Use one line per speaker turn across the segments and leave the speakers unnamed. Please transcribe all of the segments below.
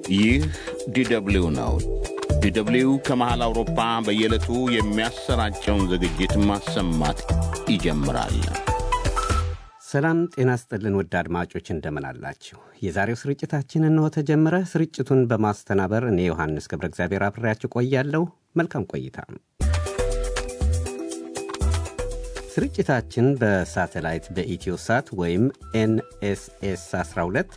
ይህ ዲደብሊው ነው። ዲደብሊው ከመሃል አውሮፓ በየዕለቱ የሚያሰራጨውን ዝግጅት ማሰማት ይጀምራል።
ሰላም ጤና ስጥልን ውድ አድማጮች እንደምን አላችሁ? የዛሬው ስርጭታችን እንሆ ተጀመረ። ስርጭቱን በማስተናበር እኔ ዮሐንስ ገብረ እግዚአብሔር አብሬያችሁ ቆያለሁ። መልካም ቆይታ። ስርጭታችን በሳተላይት በኢትዮ ሳት ወይም ኤንኤስኤስ 12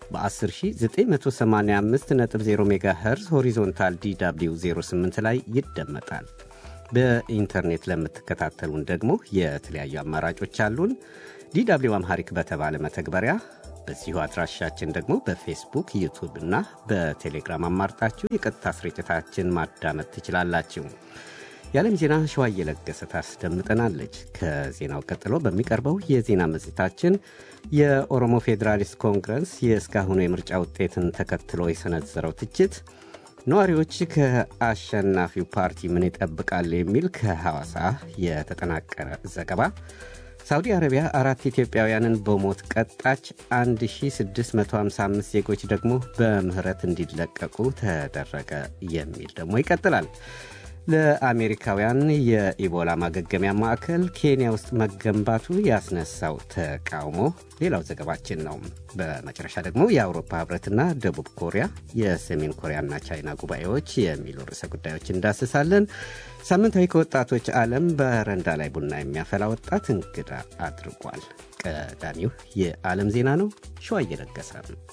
በ10985.0 ሜጋ ሄርዝ ሆሪዞንታል ዲw 08 ላይ ይደመጣል። በኢንተርኔት ለምትከታተሉን ደግሞ የተለያዩ አማራጮች አሉን። ዲw አምሃሪክ በተባለ መተግበሪያ በዚሁ አድራሻችን ደግሞ በፌስቡክ ዩቱብ እና በቴሌግራም አማርጣችሁ የቀጥታ ስርጭታችን ማዳመጥ ትችላላችሁ። የዓለም ዜና ሸዋ እየለገሰ ታስደምጠናለች። ከዜናው ቀጥሎ በሚቀርበው የዜና መጽሔታችን የኦሮሞ ፌዴራሊስት ኮንግረስ የእስካሁኑ የምርጫ ውጤትን ተከትሎ የሰነዘረው ትችት፣ ነዋሪዎች ከአሸናፊው ፓርቲ ምን ይጠብቃል የሚል ከሐዋሳ የተጠናቀረ ዘገባ፣ ሳውዲ አረቢያ አራት ኢትዮጵያውያንን በሞት ቀጣች፣ 1655 ዜጎች ደግሞ በምህረት እንዲለቀቁ ተደረገ የሚል ደግሞ ይቀጥላል። ለአሜሪካውያን የኢቦላ ማገገሚያ ማዕከል ኬንያ ውስጥ መገንባቱ ያስነሳው ተቃውሞ ሌላው ዘገባችን ነው። በመጨረሻ ደግሞ የአውሮፓ ህብረትና ደቡብ ኮሪያ፣ የሰሜን ኮሪያና ቻይና ጉባኤዎች የሚሉ ርዕሰ ጉዳዮች እንዳስሳለን። ሳምንታዊ ከወጣቶች ዓለም በረንዳ ላይ ቡና የሚያፈላ ወጣት እንግዳ አድርጓል። ቀዳሚው የዓለም ዜና ነው። ሸዋ እየለገሰ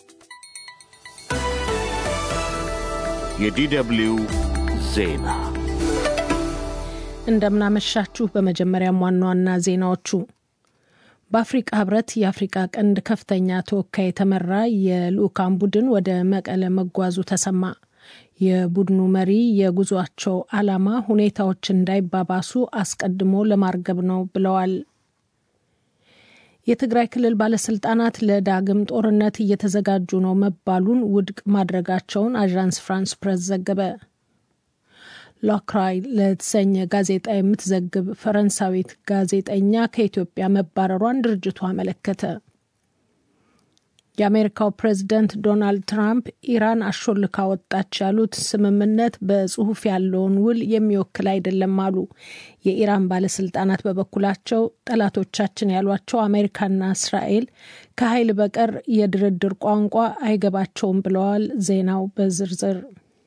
የዲደብሊው ዜና
እንደምናመሻችሁ። በመጀመሪያም ዋና ዋና ዜናዎቹ በአፍሪቃ ህብረት የአፍሪቃ ቀንድ ከፍተኛ ተወካይ የተመራ የልዑካን ቡድን ወደ መቀለ መጓዙ ተሰማ። የቡድኑ መሪ የጉዟቸው ዓላማ ሁኔታዎች እንዳይባባሱ አስቀድሞ ለማርገብ ነው ብለዋል። የትግራይ ክልል ባለስልጣናት ለዳግም ጦርነት እየተዘጋጁ ነው መባሉን ውድቅ ማድረጋቸውን አዣንስ ፍራንስ ፕሬስ ዘገበ። ሎክራይ ለተሰኘ ጋዜጣ የምትዘግብ ፈረንሳዊት ጋዜጠኛ ከኢትዮጵያ መባረሯን ድርጅቱ አመለከተ። የአሜሪካው ፕሬዝደንት ዶናልድ ትራምፕ ኢራን አሾልካ ወጣች ያሉት ስምምነት በጽሁፍ ያለውን ውል የሚወክል አይደለም አሉ። የኢራን ባለስልጣናት በበኩላቸው ጠላቶቻችን ያሏቸው አሜሪካና እስራኤል ከኃይል በቀር የድርድር ቋንቋ አይገባቸውም ብለዋል። ዜናው በዝርዝር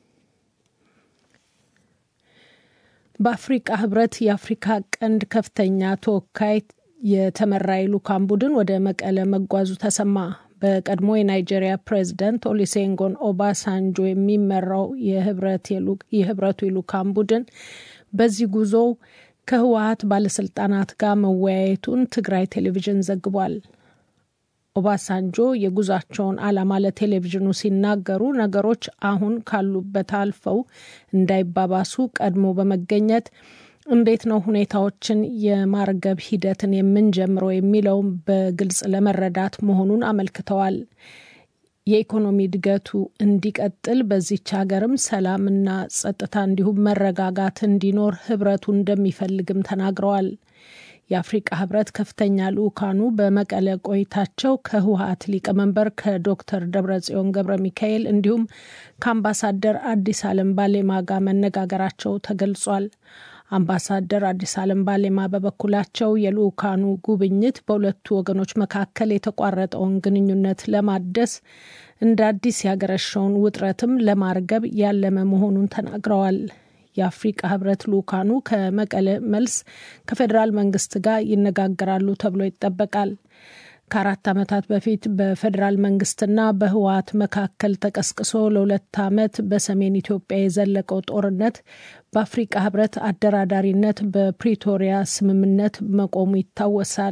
በአፍሪቃ ህብረት የአፍሪካ ቀንድ ከፍተኛ ተወካይ የተመራ የልዑካን ቡድን ወደ መቀለ መጓዙ ተሰማ። በቀድሞ የናይጄሪያ ፕሬዝደንት ኦሊሴንጎን ኦባሳንጆ የሚመራው የህብረቱ የልዑካን ቡድን በዚህ ጉዞው ከህወሀት ባለስልጣናት ጋር መወያየቱን ትግራይ ቴሌቪዥን ዘግቧል። ኦባሳንጆ የጉዟቸውን ዓላማ ለቴሌቪዥኑ ሲናገሩ ነገሮች አሁን ካሉበት አልፈው እንዳይባባሱ ቀድሞ በመገኘት እንዴት ነው ሁኔታዎችን የማርገብ ሂደትን የምንጀምረው የሚለውን በግልጽ ለመረዳት መሆኑን አመልክተዋል። የኢኮኖሚ እድገቱ እንዲቀጥል በዚች ሀገርም ሰላምና ጸጥታ እንዲሁም መረጋጋት እንዲኖር ህብረቱ እንደሚፈልግም ተናግረዋል። የአፍሪቃ ህብረት ከፍተኛ ልዑካኑ በመቀለ ቆይታቸው ከህወሀት ሊቀመንበር ከዶክተር ደብረጽዮን ገብረ ሚካኤል እንዲሁም ከአምባሳደር አዲስ አለም ባሌማ ጋር መነጋገራቸው ተገልጿል። አምባሳደር አዲስ አለም ባሌማ በበኩላቸው የልዑካኑ ጉብኝት በሁለቱ ወገኖች መካከል የተቋረጠውን ግንኙነት ለማደስ እንደ አዲስ ያገረሸውን ውጥረትም ለማርገብ ያለመ መሆኑን ተናግረዋል። የአፍሪቃ ህብረት ልዑካኑ ከመቀለ መልስ ከፌዴራል መንግስት ጋር ይነጋገራሉ ተብሎ ይጠበቃል። ከአራት ዓመታት በፊት በፌዴራል መንግስትና በህወሀት መካከል ተቀስቅሶ ለሁለት ዓመት በሰሜን ኢትዮጵያ የዘለቀው ጦርነት በአፍሪቃ ህብረት አደራዳሪነት በፕሪቶሪያ ስምምነት መቆሙ ይታወሳል።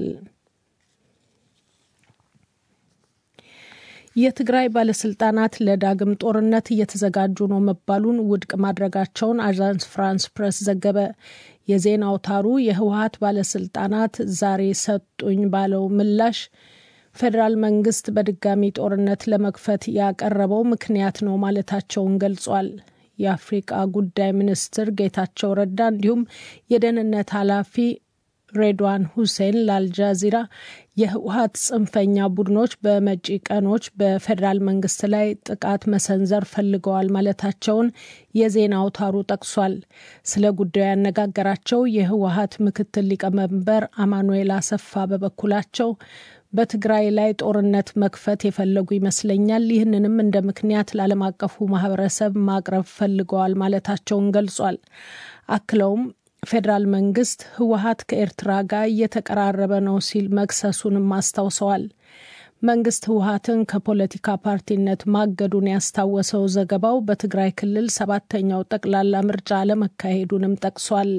የትግራይ ባለስልጣናት ለዳግም ጦርነት እየተዘጋጁ ነው መባሉን ውድቅ ማድረጋቸውን አዣንስ ፍራንስ ፕሬስ ዘገበ። የዜና አውታሩ የህወሀት ባለስልጣናት ዛሬ ሰጡኝ ባለው ምላሽ ፌዴራል መንግስት በድጋሚ ጦርነት ለመክፈት ያቀረበው ምክንያት ነው ማለታቸውን ገልጿል። የአፍሪቃ ጉዳይ ሚኒስትር ጌታቸው ረዳ እንዲሁም የደህንነት ኃላፊ ሬድዋን ሁሴን ለአልጃዚራ የህወሀት ጽንፈኛ ቡድኖች በመጪ ቀኖች በፌዴራል መንግስት ላይ ጥቃት መሰንዘር ፈልገዋል ማለታቸውን የዜና አውታሩ ጠቅሷል። ስለ ጉዳዩ ያነጋገራቸው የህወሀት ምክትል ሊቀመንበር አማኑኤል አሰፋ በበኩላቸው በትግራይ ላይ ጦርነት መክፈት የፈለጉ ይመስለኛል። ይህንንም እንደ ምክንያት ለዓለም አቀፉ ማህበረሰብ ማቅረብ ፈልገዋል ማለታቸውን ገልጿል። አክለውም ፌዴራል መንግስት ህወሀት ከኤርትራ ጋር እየተቀራረበ ነው ሲል መክሰሱንም አስታውሰዋል። መንግስት ህወሀትን ከፖለቲካ ፓርቲነት ማገዱን ያስታወሰው ዘገባው በትግራይ ክልል ሰባተኛው ጠቅላላ ምርጫ አለመካሄዱንም ጠቅሷል።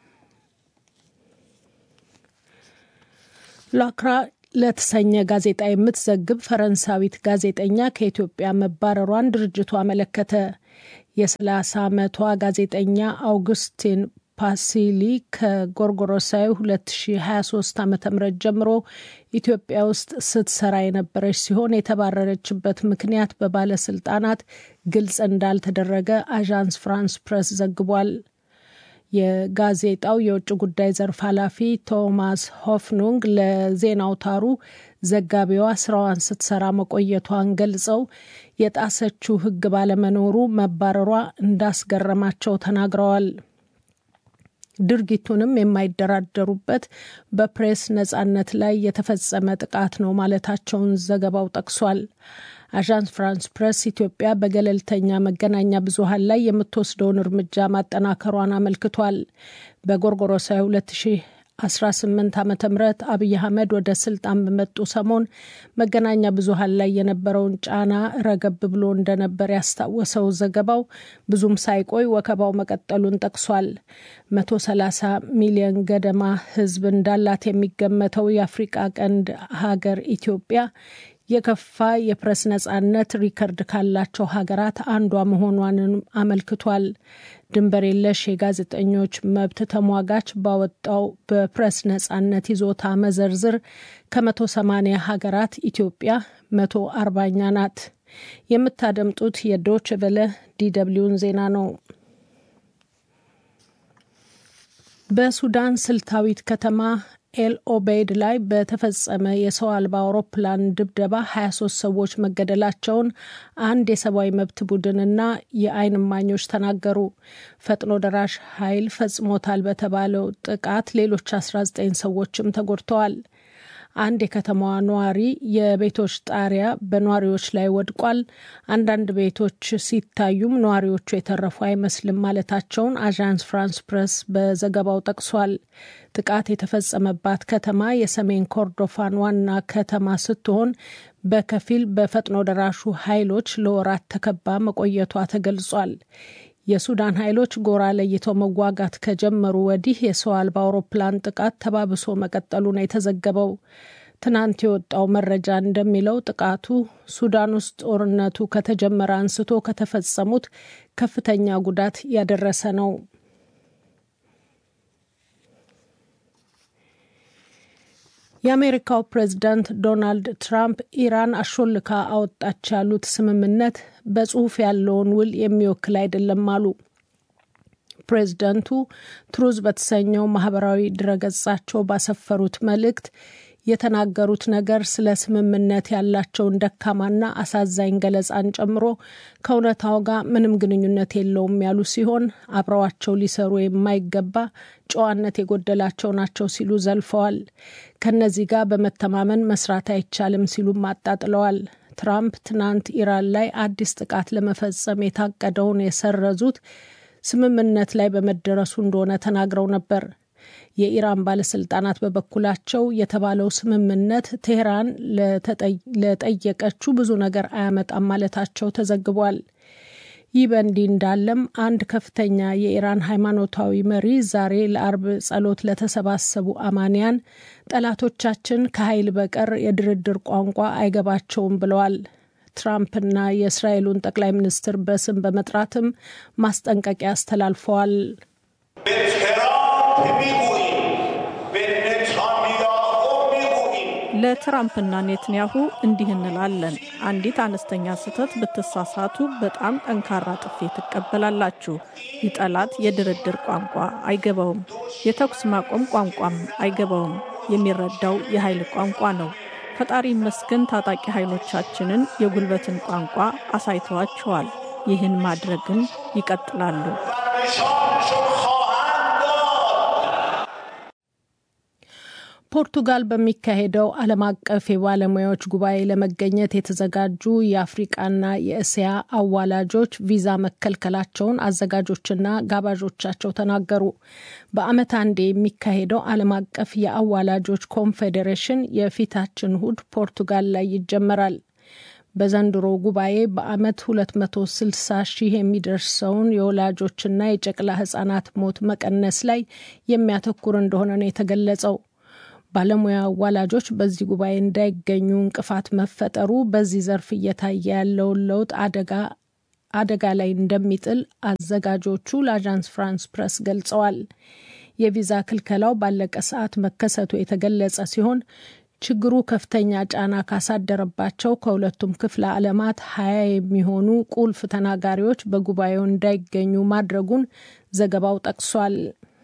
ላክራ ለተሰኘ ጋዜጣ የምትዘግብ ፈረንሳዊት ጋዜጠኛ ከኢትዮጵያ መባረሯን ድርጅቱ አመለከተ። የ30 ዓመቷ ጋዜጠኛ አውግስቲን ፓሲሊ ከጎርጎሮሳዊ 2023 ዓ ም ጀምሮ ኢትዮጵያ ውስጥ ስትሰራ የነበረች ሲሆን የተባረረችበት ምክንያት በባለስልጣናት ግልጽ እንዳልተደረገ አዣንስ ፍራንስ ፕሬስ ዘግቧል። የጋዜጣው የውጭ ጉዳይ ዘርፍ ኃላፊ ቶማስ ሆፍኑንግ ለዜና አውታሩ ዘጋቢዋ ስራዋን ስትሰራ መቆየቷን ገልጸው የጣሰችው ሕግ ባለመኖሩ መባረሯ እንዳስገረማቸው ተናግረዋል። ድርጊቱንም የማይደራደሩበት በፕሬስ ነጻነት ላይ የተፈጸመ ጥቃት ነው ማለታቸውን ዘገባው ጠቅሷል። አዣንስ ፍራንስ ፕሬስ ኢትዮጵያ በገለልተኛ መገናኛ ብዙኃን ላይ የምትወስደውን እርምጃ ማጠናከሯን አመልክቷል። በጎርጎሮሳዊ 2018 ዓ ም አብይ አህመድ ወደ ስልጣን በመጡ ሰሞን መገናኛ ብዙኃን ላይ የነበረውን ጫና ረገብ ብሎ እንደነበር ያስታወሰው ዘገባው ብዙም ሳይቆይ ወከባው መቀጠሉን ጠቅሷል። 130 ሚሊዮን ገደማ ሕዝብ እንዳላት የሚገመተው የአፍሪቃ ቀንድ ሀገር ኢትዮጵያ የከፋ የፕሬስ ነጻነት ሪከርድ ካላቸው ሀገራት አንዷ መሆኗንም አመልክቷል። ድንበር የለሽ የጋዜጠኞች መብት ተሟጋች ባወጣው በፕሬስ ነጻነት ይዞታ መዘርዝር ከመቶ ሰማኒያ ሀገራት ኢትዮጵያ መቶ አርባኛ ናት። የምታደምጡት የዶች ቨለ ዲደብሊውን ዜና ነው። በሱዳን ስልታዊት ከተማ ኤል ኦቤይድ ላይ በተፈጸመ የሰው አልባ አውሮፕላን ድብደባ 23 ሰዎች መገደላቸውን አንድ የሰብአዊ መብት ቡድንና የዓይን እማኞች ተናገሩ። ፈጥኖ ደራሽ ኃይል ፈጽሞታል በተባለው ጥቃት ሌሎች 19 ሰዎችም ተጎድተዋል። አንድ የከተማዋ ነዋሪ የቤቶች ጣሪያ በነዋሪዎች ላይ ወድቋል፣ አንዳንድ ቤቶች ሲታዩም ነዋሪዎቹ የተረፉ አይመስልም ማለታቸውን አዣንስ ፍራንስ ፕሬስ በዘገባው ጠቅሷል። ጥቃት የተፈጸመባት ከተማ የሰሜን ኮርዶፋን ዋና ከተማ ስትሆን በከፊል በፈጥኖ ደራሹ ኃይሎች ለወራት ተከባ መቆየቷ ተገልጿል። የሱዳን ኃይሎች ጎራ ለይተው መዋጋት ከጀመሩ ወዲህ የሰው አልባ አውሮፕላን ጥቃት ተባብሶ መቀጠሉ ነው የተዘገበው። ትናንት የወጣው መረጃ እንደሚለው ጥቃቱ ሱዳን ውስጥ ጦርነቱ ከተጀመረ አንስቶ ከተፈጸሙት ከፍተኛ ጉዳት ያደረሰ ነው። የአሜሪካው ፕሬዝዳንት ዶናልድ ትራምፕ ኢራን አሾልካ አወጣች ያሉት ስምምነት በጽሁፍ ያለውን ውል የሚወክል አይደለም አሉ። ፕሬዝዳንቱ ትሩዝ በተሰኘው ማህበራዊ ድረገጻቸው ባሰፈሩት መልእክት የተናገሩት ነገር ስለ ስምምነት ያላቸውን ደካማና አሳዛኝ ገለጻን ጨምሮ ከእውነታው ጋር ምንም ግንኙነት የለውም ያሉ ሲሆን አብረዋቸው ሊሰሩ የማይገባ ጨዋነት የጎደላቸው ናቸው ሲሉ ዘልፈዋል። ከነዚህ ጋር በመተማመን መስራት አይቻልም ሲሉም አጣጥለዋል። ትራምፕ ትናንት ኢራን ላይ አዲስ ጥቃት ለመፈጸም የታቀደውን የሰረዙት ስምምነት ላይ በመደረሱ እንደሆነ ተናግረው ነበር። የኢራን ባለስልጣናት በበኩላቸው የተባለው ስምምነት ቴህራን ለጠየቀችው ብዙ ነገር አያመጣም ማለታቸው ተዘግቧል። ይህ በእንዲህ እንዳለም አንድ ከፍተኛ የኢራን ሃይማኖታዊ መሪ ዛሬ ለአርብ ጸሎት ለተሰባሰቡ አማንያን ጠላቶቻችን ከኃይል በቀር የድርድር ቋንቋ አይገባቸውም ብለዋል። ትራምፕና የእስራኤሉን ጠቅላይ ሚኒስትር በስም በመጥራትም ማስጠንቀቂያ አስተላልፈዋል።
ለትራምፕና ኔትንያሁ እንዲህ እንላለን። አንዲት አነስተኛ ስህተት ብትሳሳቱ በጣም ጠንካራ ጥፊ ትቀበላላችሁ። ይህ ጠላት የድርድር ቋንቋ አይገባውም፣ የተኩስ ማቆም ቋንቋም አይገባውም። የሚረዳው የኃይል ቋንቋ ነው። ፈጣሪ ይመስገን ታጣቂ ኃይሎቻችንን የጉልበትን ቋንቋ አሳይተዋቸዋል። ይህን ማድረግን ይቀጥላሉ።
ፖርቱጋል በሚካሄደው ዓለም አቀፍ የባለሙያዎች ጉባኤ ለመገኘት የተዘጋጁ የአፍሪቃና የእስያ አዋላጆች ቪዛ መከልከላቸውን አዘጋጆችና ጋባዦቻቸው ተናገሩ። በዓመት አንዴ የሚካሄደው ዓለም አቀፍ የአዋላጆች ኮንፌዴሬሽን የፊታችን እሁድ ፖርቱጋል ላይ ይጀመራል። በዘንድሮ ጉባኤ በዓመት 260 ሺህ የሚደርሰውን የወላጆችና የጨቅላ ሕጻናት ሞት መቀነስ ላይ የሚያተኩር እንደሆነ ነው የተገለጸው። ባለሙያ አዋላጆች በዚህ ጉባኤ እንዳይገኙ እንቅፋት መፈጠሩ በዚህ ዘርፍ እየታየ ያለውን ለውጥ አደጋ አደጋ ላይ እንደሚጥል አዘጋጆቹ ለአዣንስ ፍራንስ ፕረስ ገልጸዋል። የቪዛ ክልከላው ባለቀ ሰዓት መከሰቱ የተገለጸ ሲሆን ችግሩ ከፍተኛ ጫና ካሳደረባቸው ከሁለቱም ክፍለ ዓለማት ሀያ የሚሆኑ ቁልፍ ተናጋሪዎች በጉባኤው እንዳይገኙ ማድረጉን ዘገባው ጠቅሷል።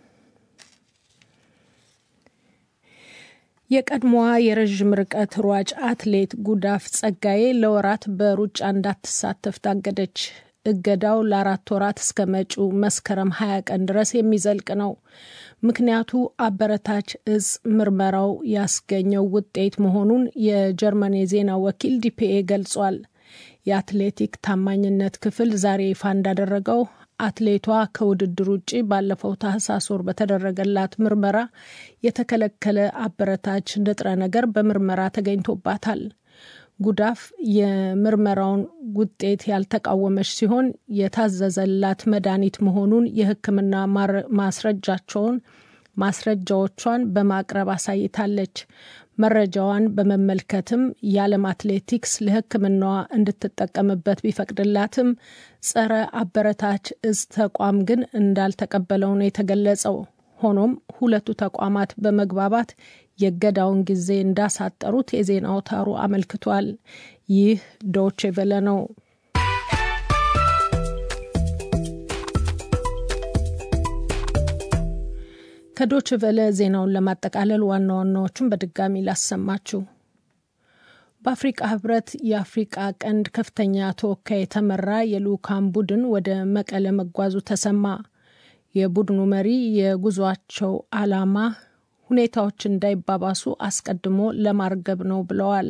የቀድሞዋ የረዥም ርቀት ሯጭ አትሌት ጉዳፍ ጸጋዬ ለወራት በሩጫ እንዳትሳተፍ ታገደች። እገዳው ለአራት ወራት እስከ መጪው መስከረም ሀያ ቀን ድረስ የሚዘልቅ ነው። ምክንያቱ አበረታች እጽ ምርመራው ያስገኘው ውጤት መሆኑን የጀርመን የዜና ወኪል ዲፒኤ ገልጿል። የአትሌቲክ ታማኝነት ክፍል ዛሬ ይፋ እንዳደረገው አትሌቷ ከውድድር ውጭ ባለፈው ታህሳስ ወር በተደረገላት ምርመራ የተከለከለ አበረታች ንጥረ ነገር በምርመራ ተገኝቶባታል። ጉዳፍ የምርመራውን ውጤት ያልተቃወመች ሲሆን የታዘዘላት መድኃኒት መሆኑን የሕክምና ማስረጃቸውን ማስረጃዎቿን በማቅረብ አሳይታለች። መረጃዋን በመመልከትም የዓለም አትሌቲክስ ለሕክምናዋ እንድትጠቀምበት ቢፈቅድላትም ጸረ አበረታች እጽ ተቋም ግን እንዳልተቀበለው ነው የተገለጸው። ሆኖም ሁለቱ ተቋማት በመግባባት የእገዳውን ጊዜ እንዳሳጠሩት የዜና አውታሩ አመልክቷል። ይህ ዶቼ ቬለ ነው። ከዶች ቨለ ዜናውን ለማጠቃለል ዋና ዋናዎቹን በድጋሚ ላሰማችሁ። በአፍሪቃ ህብረት የአፍሪቃ ቀንድ ከፍተኛ ተወካይ የተመራ የልዑካን ቡድን ወደ መቀለ መጓዙ ተሰማ። የቡድኑ መሪ የጉዟቸው ዓላማ ሁኔታዎች እንዳይባባሱ አስቀድሞ ለማርገብ ነው ብለዋል።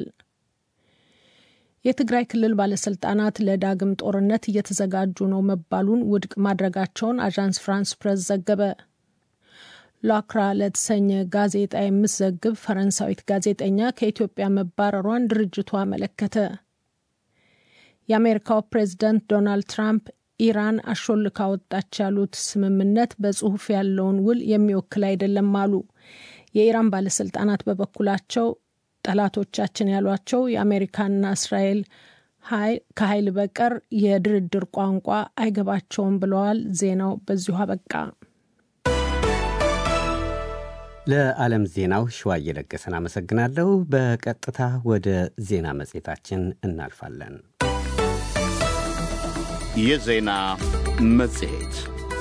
የትግራይ ክልል ባለስልጣናት ለዳግም ጦርነት እየተዘጋጁ ነው መባሉን ውድቅ ማድረጋቸውን አዣንስ ፍራንስ ፕሬስ ዘገበ። ላክራ ለተሰኘ ጋዜጣ የምትዘግብ ፈረንሳዊት ጋዜጠኛ ከኢትዮጵያ መባረሯን ድርጅቱ አመለከተ። የአሜሪካው ፕሬዝዳንት ዶናልድ ትራምፕ ኢራን አሾልካ ወጣች ያሉት ስምምነት በጽሁፍ ያለውን ውል የሚወክል አይደለም አሉ። የኢራን ባለስልጣናት በበኩላቸው ጠላቶቻችን ያሏቸው የአሜሪካና እስራኤል ከኃይል በቀር የድርድር ቋንቋ አይገባቸውም ብለዋል። ዜናው በዚሁ አበቃ።
ለዓለም ዜናው ሸዋ እየለገሰን አመሰግናለሁ። በቀጥታ ወደ ዜና መጽሔታችን እናልፋለን።
የዜና መጽሔት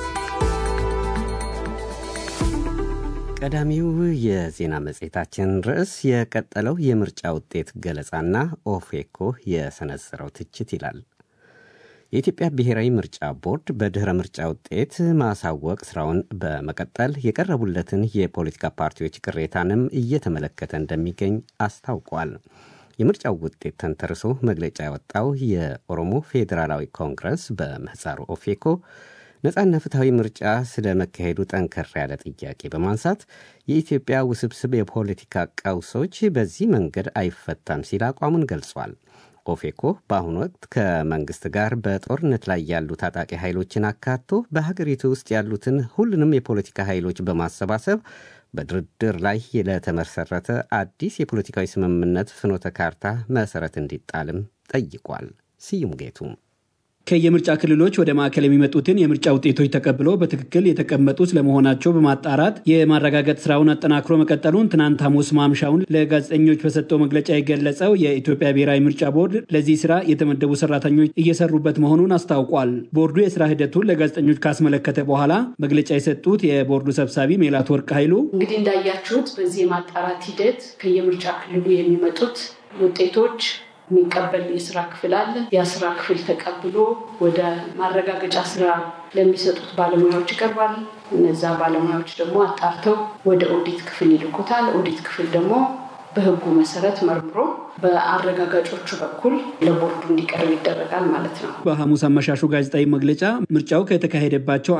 ቀዳሚው የዜና መጽሔታችን ርዕስ የቀጠለው የምርጫ ውጤት ገለጻና ኦፌኮ የሰነዘረው ትችት ይላል። የኢትዮጵያ ብሔራዊ ምርጫ ቦርድ በድኅረ ምርጫ ውጤት ማሳወቅ ስራውን በመቀጠል የቀረቡለትን የፖለቲካ ፓርቲዎች ቅሬታንም እየተመለከተ እንደሚገኝ አስታውቋል። የምርጫው ውጤት ተንተርሶ መግለጫ ያወጣው የኦሮሞ ፌዴራላዊ ኮንግረስ በምህፃሩ ኦፌኮ ነፃና ፍትሐዊ ምርጫ ስለ መካሄዱ ጠንከር ያለ ጥያቄ በማንሳት የኢትዮጵያ ውስብስብ የፖለቲካ ቀውሶች በዚህ መንገድ አይፈታም ሲል አቋሙን ገልጿል። ኦፌኮ በአሁኑ ወቅት ከመንግስት ጋር በጦርነት ላይ ያሉ ታጣቂ ኃይሎችን አካቶ በሀገሪቱ ውስጥ ያሉትን ሁሉንም የፖለቲካ ኃይሎች በማሰባሰብ በድርድር ላይ ለተመሰረተ አዲስ የፖለቲካዊ ስምምነት ፍኖተ ካርታ መሰረት እንዲጣልም ጠይቋል። ስዩም ጌቱ
ከየምርጫ ክልሎች ወደ ማዕከል የሚመጡትን የምርጫ ውጤቶች ተቀብሎ በትክክል የተቀመጡ ስለመሆናቸው በማጣራት የማረጋገጥ ስራውን አጠናክሮ መቀጠሉን ትናንት ሐሙስ ማምሻውን ለጋዜጠኞች በሰጠው መግለጫ የገለጸው የኢትዮጵያ ብሔራዊ ምርጫ ቦርድ ለዚህ ስራ የተመደቡ ሰራተኞች እየሰሩበት መሆኑን አስታውቋል። ቦርዱ የስራ ሂደቱን ለጋዜጠኞች ካስመለከተ በኋላ መግለጫ የሰጡት የቦርዱ ሰብሳቢ ሜላት ወርቅ ኃይሉ
እንግዲህ እንዳያችሁት በዚህ የማጣራት ሂደት ከየምርጫ ክልሉ የሚመጡት ውጤቶች የሚቀበል የስራ ክፍል አለ። ያ ስራ ክፍል ተቀብሎ ወደ ማረጋገጫ ስራ ለሚሰጡት ባለሙያዎች ይቀርባል። እነዛ ባለሙያዎች ደግሞ አጣርተው ወደ ኦዲት ክፍል ይልኩታል። ኦዲት ክፍል ደግሞ በሕጉ መሰረት መርምሮ በአረጋጋጮቹ በኩል ለቦርዱ እንዲቀርብ ይደረጋል ማለት ነው።
በሐሙስ አመሻሹ ጋዜጣዊ መግለጫ ምርጫው ከተካሄደባቸው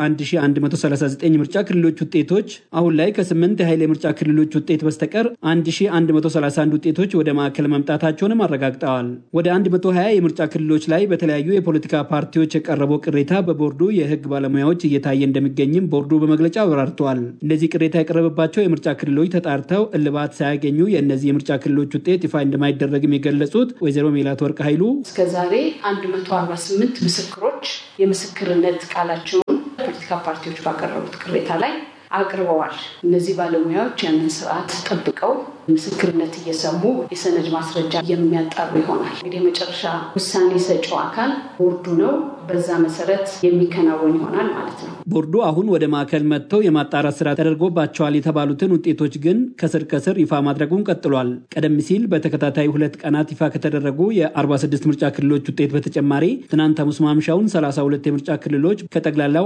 1139 ምርጫ ክልሎች ውጤቶች አሁን ላይ ከስምንት የኃይል የምርጫ ክልሎች ውጤት በስተቀር 1131 ውጤቶች ወደ ማዕከል መምጣታቸውንም አረጋግጠዋል። ወደ 120 የምርጫ ክልሎች ላይ በተለያዩ የፖለቲካ ፓርቲዎች የቀረበው ቅሬታ በቦርዱ የህግ ባለሙያዎች እየታየ እንደሚገኝም ቦርዱ በመግለጫው አብራርተዋል። እነዚህ ቅሬታ የቀረበባቸው የምርጫ ክልሎች ተጣርተው እልባት ሳያገኙ የእነዚህ የምርጫ ክልሎች ውጤት ይፋ እንደማይደረግም የገለጹት ወይዘሮ ሜላት ወርቅ ኃይሉ
እስከ ዛሬ 148 ምስክሮች የምስክርነት ቃላቸውን ፖለቲካ ፓርቲዎች ባቀረቡት ቅሬታ ላይ አቅርበዋል። እነዚህ ባለሙያዎች ያንን ስርዓት ጠብቀው ምስክርነት እየሰሙ የሰነድ ማስረጃ የሚያጣሩ ይሆናል። እንግዲህ የመጨረሻ ውሳኔ ሰጪው አካል ቦርዱ ነው። በዛ መሰረት የሚከናወን ይሆናል ማለት ነው።
ቦርዱ አሁን ወደ ማዕከል መጥተው የማጣራት ስራ ተደርጎባቸዋል የተባሉትን ውጤቶች ግን ከስር ከስር ይፋ ማድረጉን ቀጥሏል። ቀደም ሲል በተከታታይ ሁለት ቀናት ይፋ ከተደረጉ የ46 ምርጫ ክልሎች ውጤት በተጨማሪ ትናንት ሐሙስ ማምሻውን 32 የምርጫ ክልሎች ከጠቅላላው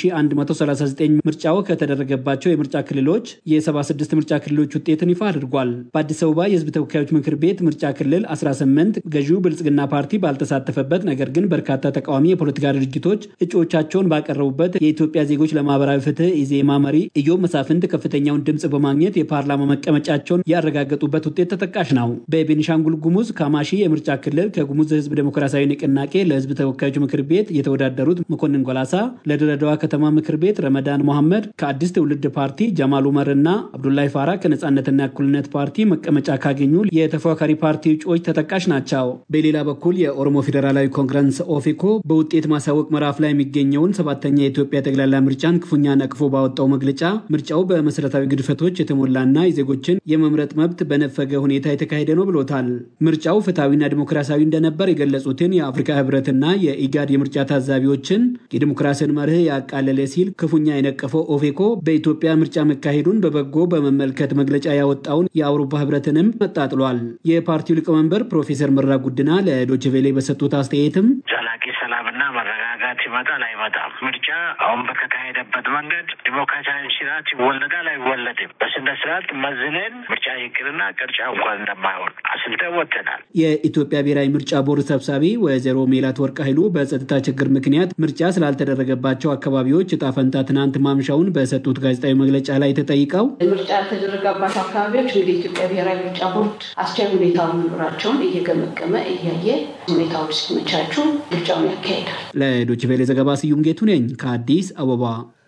1139 ምርጫው ከተደረገባቸው የምርጫ ክልሎች የ76 ምርጫ ክልሎች ውጤትን ይፋ አድርጓል። በአዲስ አበባ የሕዝብ ተወካዮች ምክር ቤት ምርጫ ክልል 18 ገዢው ብልጽግና ፓርቲ ባልተሳተፈበት ነገር ግን በርካታ ተቃዋሚ የፖለቲካ ድርጅቶች እጩዎቻቸውን ባቀረቡበት የኢትዮጵያ ዜጎች ለማህበራዊ ፍትህ ኢዜማ መሪ ኢዮብ መሳፍንት ከፍተኛውን ድምፅ በማግኘት የፓርላማ መቀመጫቸውን ያረጋገጡበት ውጤት ተጠቃሽ ነው። በቤኒሻንጉል ጉሙዝ ካማሺ የምርጫ ክልል ከጉሙዝ ህዝብ ዴሞክራሲያዊ ንቅናቄ ለህዝብ ተወካዮች ምክር ቤት የተወዳደሩት መኮንን ጎላሳ፣ ለድሬዳዋ ከተማ ምክር ቤት ረመዳን መሐመድ፣ ከአዲስ ትውልድ ፓርቲ ጀማል ኡመር እና አብዱላይ ፋራ ከነጻነትና እኩልነት ፓርቲ መቀመጫ ካገኙ የተፎካካሪ ፓርቲ እጩዎች ተጠቃሽ ናቸው። በሌላ በኩል የኦሮሞ ፌዴራላዊ ኮንግረስ ኦፌኮ በውጤት ማሳወቅ ምዕራፍ ላይ የሚገኘውን ሰባተኛ የኢትዮጵያ ጠቅላላ ምርጫን ክፉኛ ነቅፎ ባወጣው መግለጫ ምርጫው በመሰረታዊ ግድፈቶች የተሞላና የዜጎችን የመምረጥ መብት በነፈገ ሁኔታ የተካሄደ ነው ብሎታል። ምርጫው ፍትሐዊና ዲሞክራሲያዊ እንደነበር የገለጹትን የአፍሪካ ህብረትና የኢጋድ የምርጫ ታዛቢዎችን የዲሞክራሲን መርህ ያቃለለ ሲል ክፉኛ የነቀፈው ኦፌኮ በኢትዮጵያ ምርጫ መካሄዱን በበጎ በመመልከት መግለጫ ያወጣውን የአውሮፓ ህብረትንም አጣጥሏል። የፓርቲው ሊቀመንበር ፕሮፌሰር መረራ ጉድና ለዶችቬሌ በሰጡት አስተያየትም
ዘላቂ ሰላምና መረጋጋት ይመጣል አይመጣም፣ ምርጫ አሁን በተካሄደበት መንገድ ዲሞክራሲያዊ ስርዓት ይወለዳል አይወለድም፣ በስነ ስርዓት መዝነን ምርጫ ይቅርና ቅርጫ እንኳን እንደማይሆን አስልተን ወጥተናል።
የኢትዮጵያ ብሔራዊ ምርጫ ቦርድ ሰብሳቢ ወይዘሮ ሜላት ወርቅ ኃይሉ በጸጥታ ችግር ምክንያት ምርጫ ስላልተደረገባቸው አካባቢዎች እጣ ፈንታ ትናንት ማምሻውን በሰጡት ጋዜጣዊ መግለጫ ላይ ተጠይቀው
ምርጫ ያልተደረገባቸው አካባቢዎች እንግዲህ የኢትዮጵያ ብሔራዊ ምርጫ ቦርድ አስቻይ ሁኔታ መኖራቸውን እየገመገመ እያየ ሁኔታዎች ሲመቻቹ ምርጫውን ያካሄዳል።
ለዶችቬሌ ዘገባ ስዩም ጌቱ ነኝ ከአዲስ አበባ።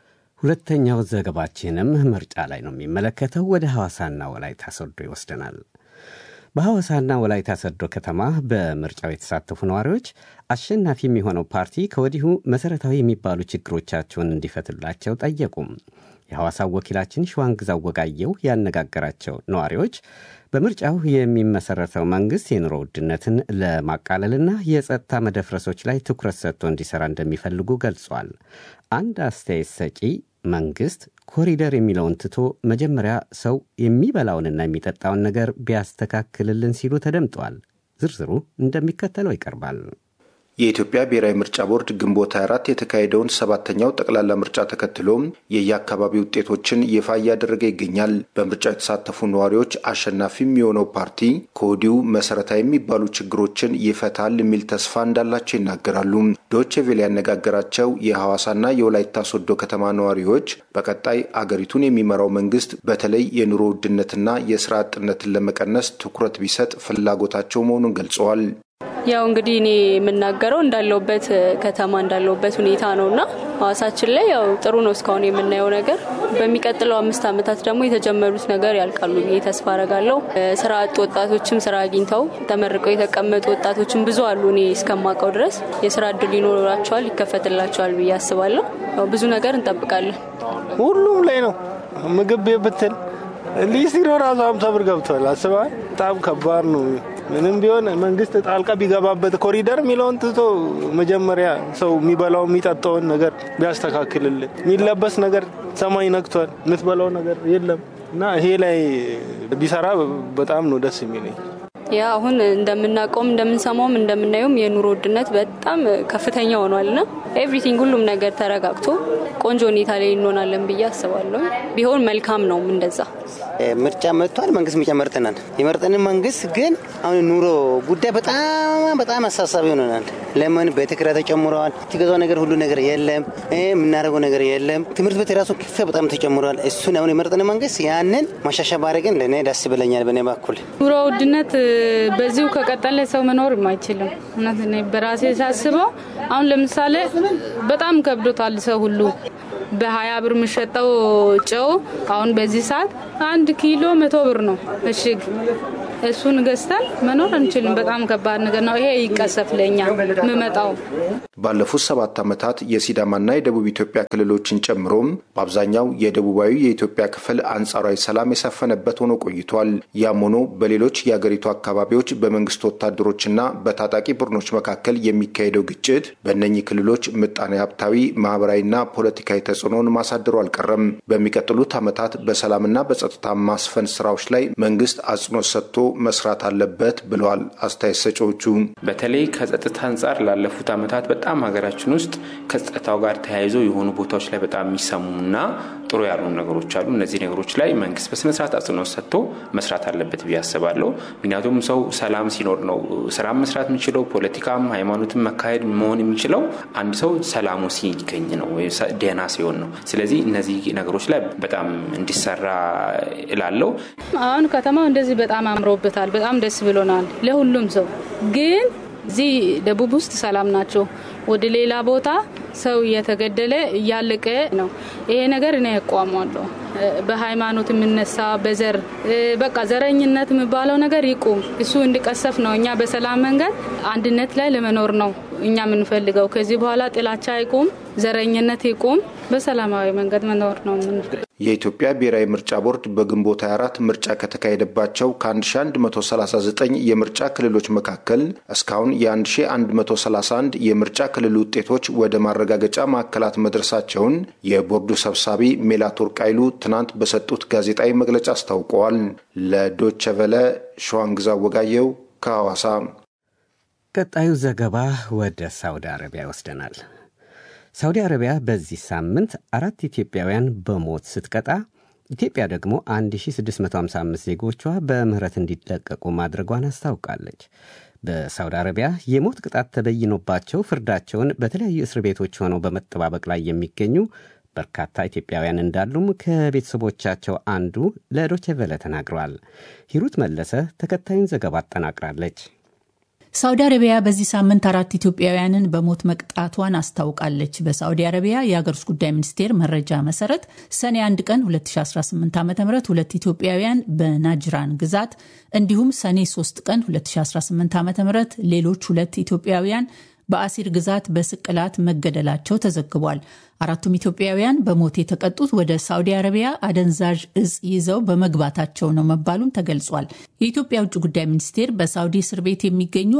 ሁለተኛው ዘገባችንም ምርጫ ላይ ነው የሚመለከተው። ወደ ሐዋሳና ወላይታ ሶዶ ይወስደናል። በሐዋሳና ወላይታ ሶዶ ከተማ በምርጫው የተሳተፉ ነዋሪዎች አሸናፊ የሚሆነው ፓርቲ ከወዲሁ መሠረታዊ የሚባሉ ችግሮቻቸውን እንዲፈትላቸው ጠየቁም። የሐዋሳው ወኪላችን ሸዋንግዛው ወጋየው ያነጋገራቸው ነዋሪዎች በምርጫው የሚመሰረተው መንግሥት የኑሮ ውድነትን ለማቃለልና የጸጥታ መደፍረሶች ላይ ትኩረት ሰጥቶ እንዲሠራ እንደሚፈልጉ ገልጿል። አንድ አስተያየት ሰጪ መንግሥት ኮሪደር የሚለውን ትቶ መጀመሪያ ሰው የሚበላውንና የሚጠጣውን ነገር ቢያስተካክልልን ሲሉ ተደምጠዋል። ዝርዝሩ እንደሚከተለው ይቀርባል።
የኢትዮጵያ ብሔራዊ ምርጫ ቦርድ ግንቦት 24 የተካሄደውን ሰባተኛው ጠቅላላ ምርጫ ተከትሎ የየአካባቢ ውጤቶችን ይፋ እያደረገ ይገኛል። በምርጫው የተሳተፉ ነዋሪዎች አሸናፊ የሚሆነው ፓርቲ ከወዲሁ መሰረታዊ የሚባሉ ችግሮችን ይፈታል የሚል ተስፋ እንዳላቸው ይናገራሉ። ዶቼ ቬለ ያነጋገራቸው የሐዋሳና የወላይታ ሶዶ ከተማ ነዋሪዎች በቀጣይ አገሪቱን የሚመራው መንግስት በተለይ የኑሮ ውድነትና የስራ አጥነትን ለመቀነስ ትኩረት ቢሰጥ ፍላጎታቸው መሆኑን ገልጸዋል።
ያው እንግዲህ እኔ የምናገረው እንዳለውበት ከተማ እንዳለውበት ሁኔታ ነው እና ሀዋሳችን ላይ ያው ጥሩ ነው እስካሁን የምናየው ነገር። በሚቀጥለው አምስት ዓመታት ደግሞ የተጀመሩት ነገር ያልቃሉ ብዬ ተስፋ አረጋለሁ። ስራ አጥ ወጣቶችም ስራ አግኝተው ተመርቀው የተቀመጡ ወጣቶችም ብዙ አሉ። እኔ እስከማውቀው ድረስ የስራ እድል ይኖራቸዋል፣ ይከፈትላቸዋል ብዬ አስባለሁ። ብዙ ነገር እንጠብቃለን።
ሁሉም ላይ ነው ምግብ ቤት ብትል ሊስትሮ ራሱ ሀምሳ ብር ገብቷል። አስበዋል። በጣም ከባድ ነው። ምንም ቢሆን መንግስት ጣልቃ ቢገባበት ኮሪደር የሚለውን ትቶ መጀመሪያ ሰው የሚበላው የሚጠጣውን ነገር ቢያስተካክልልን። የሚለበስ ነገር ሰማይ ነክቷል። የምትበላው ነገር የለም እና ይሄ ላይ ቢሰራ በጣም ነው ደስ የሚለኝ።
ያ አሁን እንደምናውቀውም እንደምንሰማውም እንደምናየውም የኑሮ ውድነት በጣም ከፍተኛ ሆኗል ና ኤቭሪቲንግ ሁሉም ነገር ተረጋግቶ ቆንጆ ሁኔታ ላይ እንሆናለን ብዬ አስባለሁ። ቢሆን መልካም ነው እንደዛ።
ምርጫ መጥቷል። መንግስት ምርጫ መርጠናል። የመርጠንን መንግስት ግን አሁን ኑሮ ጉዳይ በጣም በጣም አሳሳቢ ሆነናል። ለምን ቤት ኪራይ ተጨምረዋል። ትገዛው ነገር ሁሉ ነገር የለም። የምናደርገው ነገር የለም። ትምህርት ቤት የራሱ ክፍያ በጣም ተጨምረዋል። እሱን አሁን የመርጠን መንግስት ያንን ማሻሻ ባደረግን ለእኔ ደስ ብለኛል። በእኔ በኩል
ኑሮ ውድነት በዚሁ ከቀጠለ ሰው መኖር አይችልም። እውነት በራሴ ሳስበው አሁን ለምሳሌ በጣም ከብዶታል ሰው ሁሉ በሀያ ብር የሚሸጠው ጨው አሁን በዚህ ሰዓት አንድ ኪሎ መቶ ብር ነው እሽግ። እሱን ገዝተን መኖር አንችልም። በጣም ከባድ ነገር ነው። ይሄ ይቀሰፍ ለኛ የምመጣው
ባለፉት ሰባት ዓመታት የሲዳማና የደቡብ ኢትዮጵያ ክልሎችን ጨምሮም በአብዛኛው የደቡባዊ የኢትዮጵያ ክፍል አንጻራዊ ሰላም የሰፈነበት ሆኖ ቆይቷል። ያም ሆኖ በሌሎች የአገሪቱ አካባቢዎች በመንግስት ወታደሮችና በታጣቂ ቡድኖች መካከል የሚካሄደው ግጭት በእነኚህ ክልሎች ምጣኔ ሀብታዊ፣ ማህበራዊና ፖለቲካዊ ተጽዕኖን ማሳደሩ አልቀረም። በሚቀጥሉት ዓመታት በሰላምና በጸጥታ ማስፈን ስራዎች ላይ መንግስት አጽንኦት ሰጥቶ መስራት አለበት ብለዋል አስተያየት ሰጪዎቹ።
በተለይ ከጸጥታ አንጻር ላለፉት ዓመታት በጣም ሀገራችን ውስጥ ከጸጥታው ጋር ተያይዞ የሆኑ ቦታዎች ላይ በጣም የሚሰሙና ጥሩ ያልሆኑ ነገሮች አሉ። እነዚህ ነገሮች ላይ መንግስት በስነስርዓት አጽንኦት ሰጥቶ መስራት አለበት ብዬ አስባለሁ። ምክንያቱም ሰው ሰላም ሲኖር ነው ስራ መስራት የሚችለው፣ ፖለቲካም ሃይማኖትም መካሄድ መሆን የሚችለው አንድ ሰው ሰላሙ ሲገኝ ነው ወይም ደህና ሲሆን ነው። ስለዚህ እነዚህ ነገሮች ላይ በጣም እንዲሰራ እላለሁ።
አሁን ከተማው እንደዚህ በጣም አምሮበታል። በጣም ደስ ብሎናል ለሁሉም ሰው ግን እዚህ ደቡብ ውስጥ ሰላም ናቸው። ወደ ሌላ ቦታ ሰው እየተገደለ እያለቀ ነው። ይሄ ነገር እኔ ያቋሟለሁ። በሃይማኖት የምነሳ በዘር በቃ ዘረኝነት የሚባለው ነገር ይቁም። እሱ እንዲቀሰፍ ነው። እኛ በሰላም መንገድ አንድነት ላይ ለመኖር ነው እኛ የምንፈልገው። ከዚህ በኋላ ጥላቻ ይቁም፣ ዘረኝነት ይቁም። በሰላማዊ መንገድ መኖር ነው የምንፈልገው።
የኢትዮጵያ ብሔራዊ ምርጫ ቦርድ በግንቦት 24 ምርጫ ከተካሄደባቸው ከ1139 የምርጫ ክልሎች መካከል እስካሁን የ1131 የምርጫ ክልል ውጤቶች ወደ ማረጋገጫ ማዕከላት መድረሳቸውን የቦርዱ ሰብሳቢ ሜላቶር ቃይሉ ትናንት በሰጡት ጋዜጣዊ መግለጫ አስታውቀዋል። ለዶቸ ቨለ ሸዋንግዛ ወጋየው ከሐዋሳ።
ቀጣዩ ዘገባ ወደ ሳውዲ አረቢያ ይወስደናል። ሳውዲ አረቢያ በዚህ ሳምንት አራት ኢትዮጵያውያን በሞት ስትቀጣ ኢትዮጵያ ደግሞ 1655 ዜጎቿ በምህረት እንዲለቀቁ ማድረጓን አስታውቃለች። በሳውዲ አረቢያ የሞት ቅጣት ተበይኖባቸው ፍርዳቸውን በተለያዩ እስር ቤቶች ሆነው በመጠባበቅ ላይ የሚገኙ በርካታ ኢትዮጵያውያን እንዳሉም ከቤተሰቦቻቸው አንዱ ለዶቼ ቬለ ተናግረዋል። ሂሩት መለሰ ተከታዩን ዘገባ አጠናቅራለች።
ሳውዲ አረቢያ በዚህ ሳምንት አራት ኢትዮጵያውያንን በሞት መቅጣቷን አስታውቃለች። በሳውዲ አረቢያ የአገር ውስጥ ጉዳይ ሚኒስቴር መረጃ መሰረት ሰኔ 1 ቀን 2018 ዓ ም ሁለት ኢትዮጵያውያን በናጅራን ግዛት እንዲሁም ሰኔ 3 ቀን 2018 ዓ ም ሌሎች ሁለት ኢትዮጵያውያን በአሲር ግዛት በስቅላት መገደላቸው ተዘግቧል። አራቱም ኢትዮጵያውያን በሞት የተቀጡት ወደ ሳውዲ አረቢያ አደንዛዥ እጽ ይዘው በመግባታቸው ነው መባሉም ተገልጿል። የኢትዮጵያ ውጭ ጉዳይ ሚኒስቴር በሳውዲ እስር ቤት የሚገኙ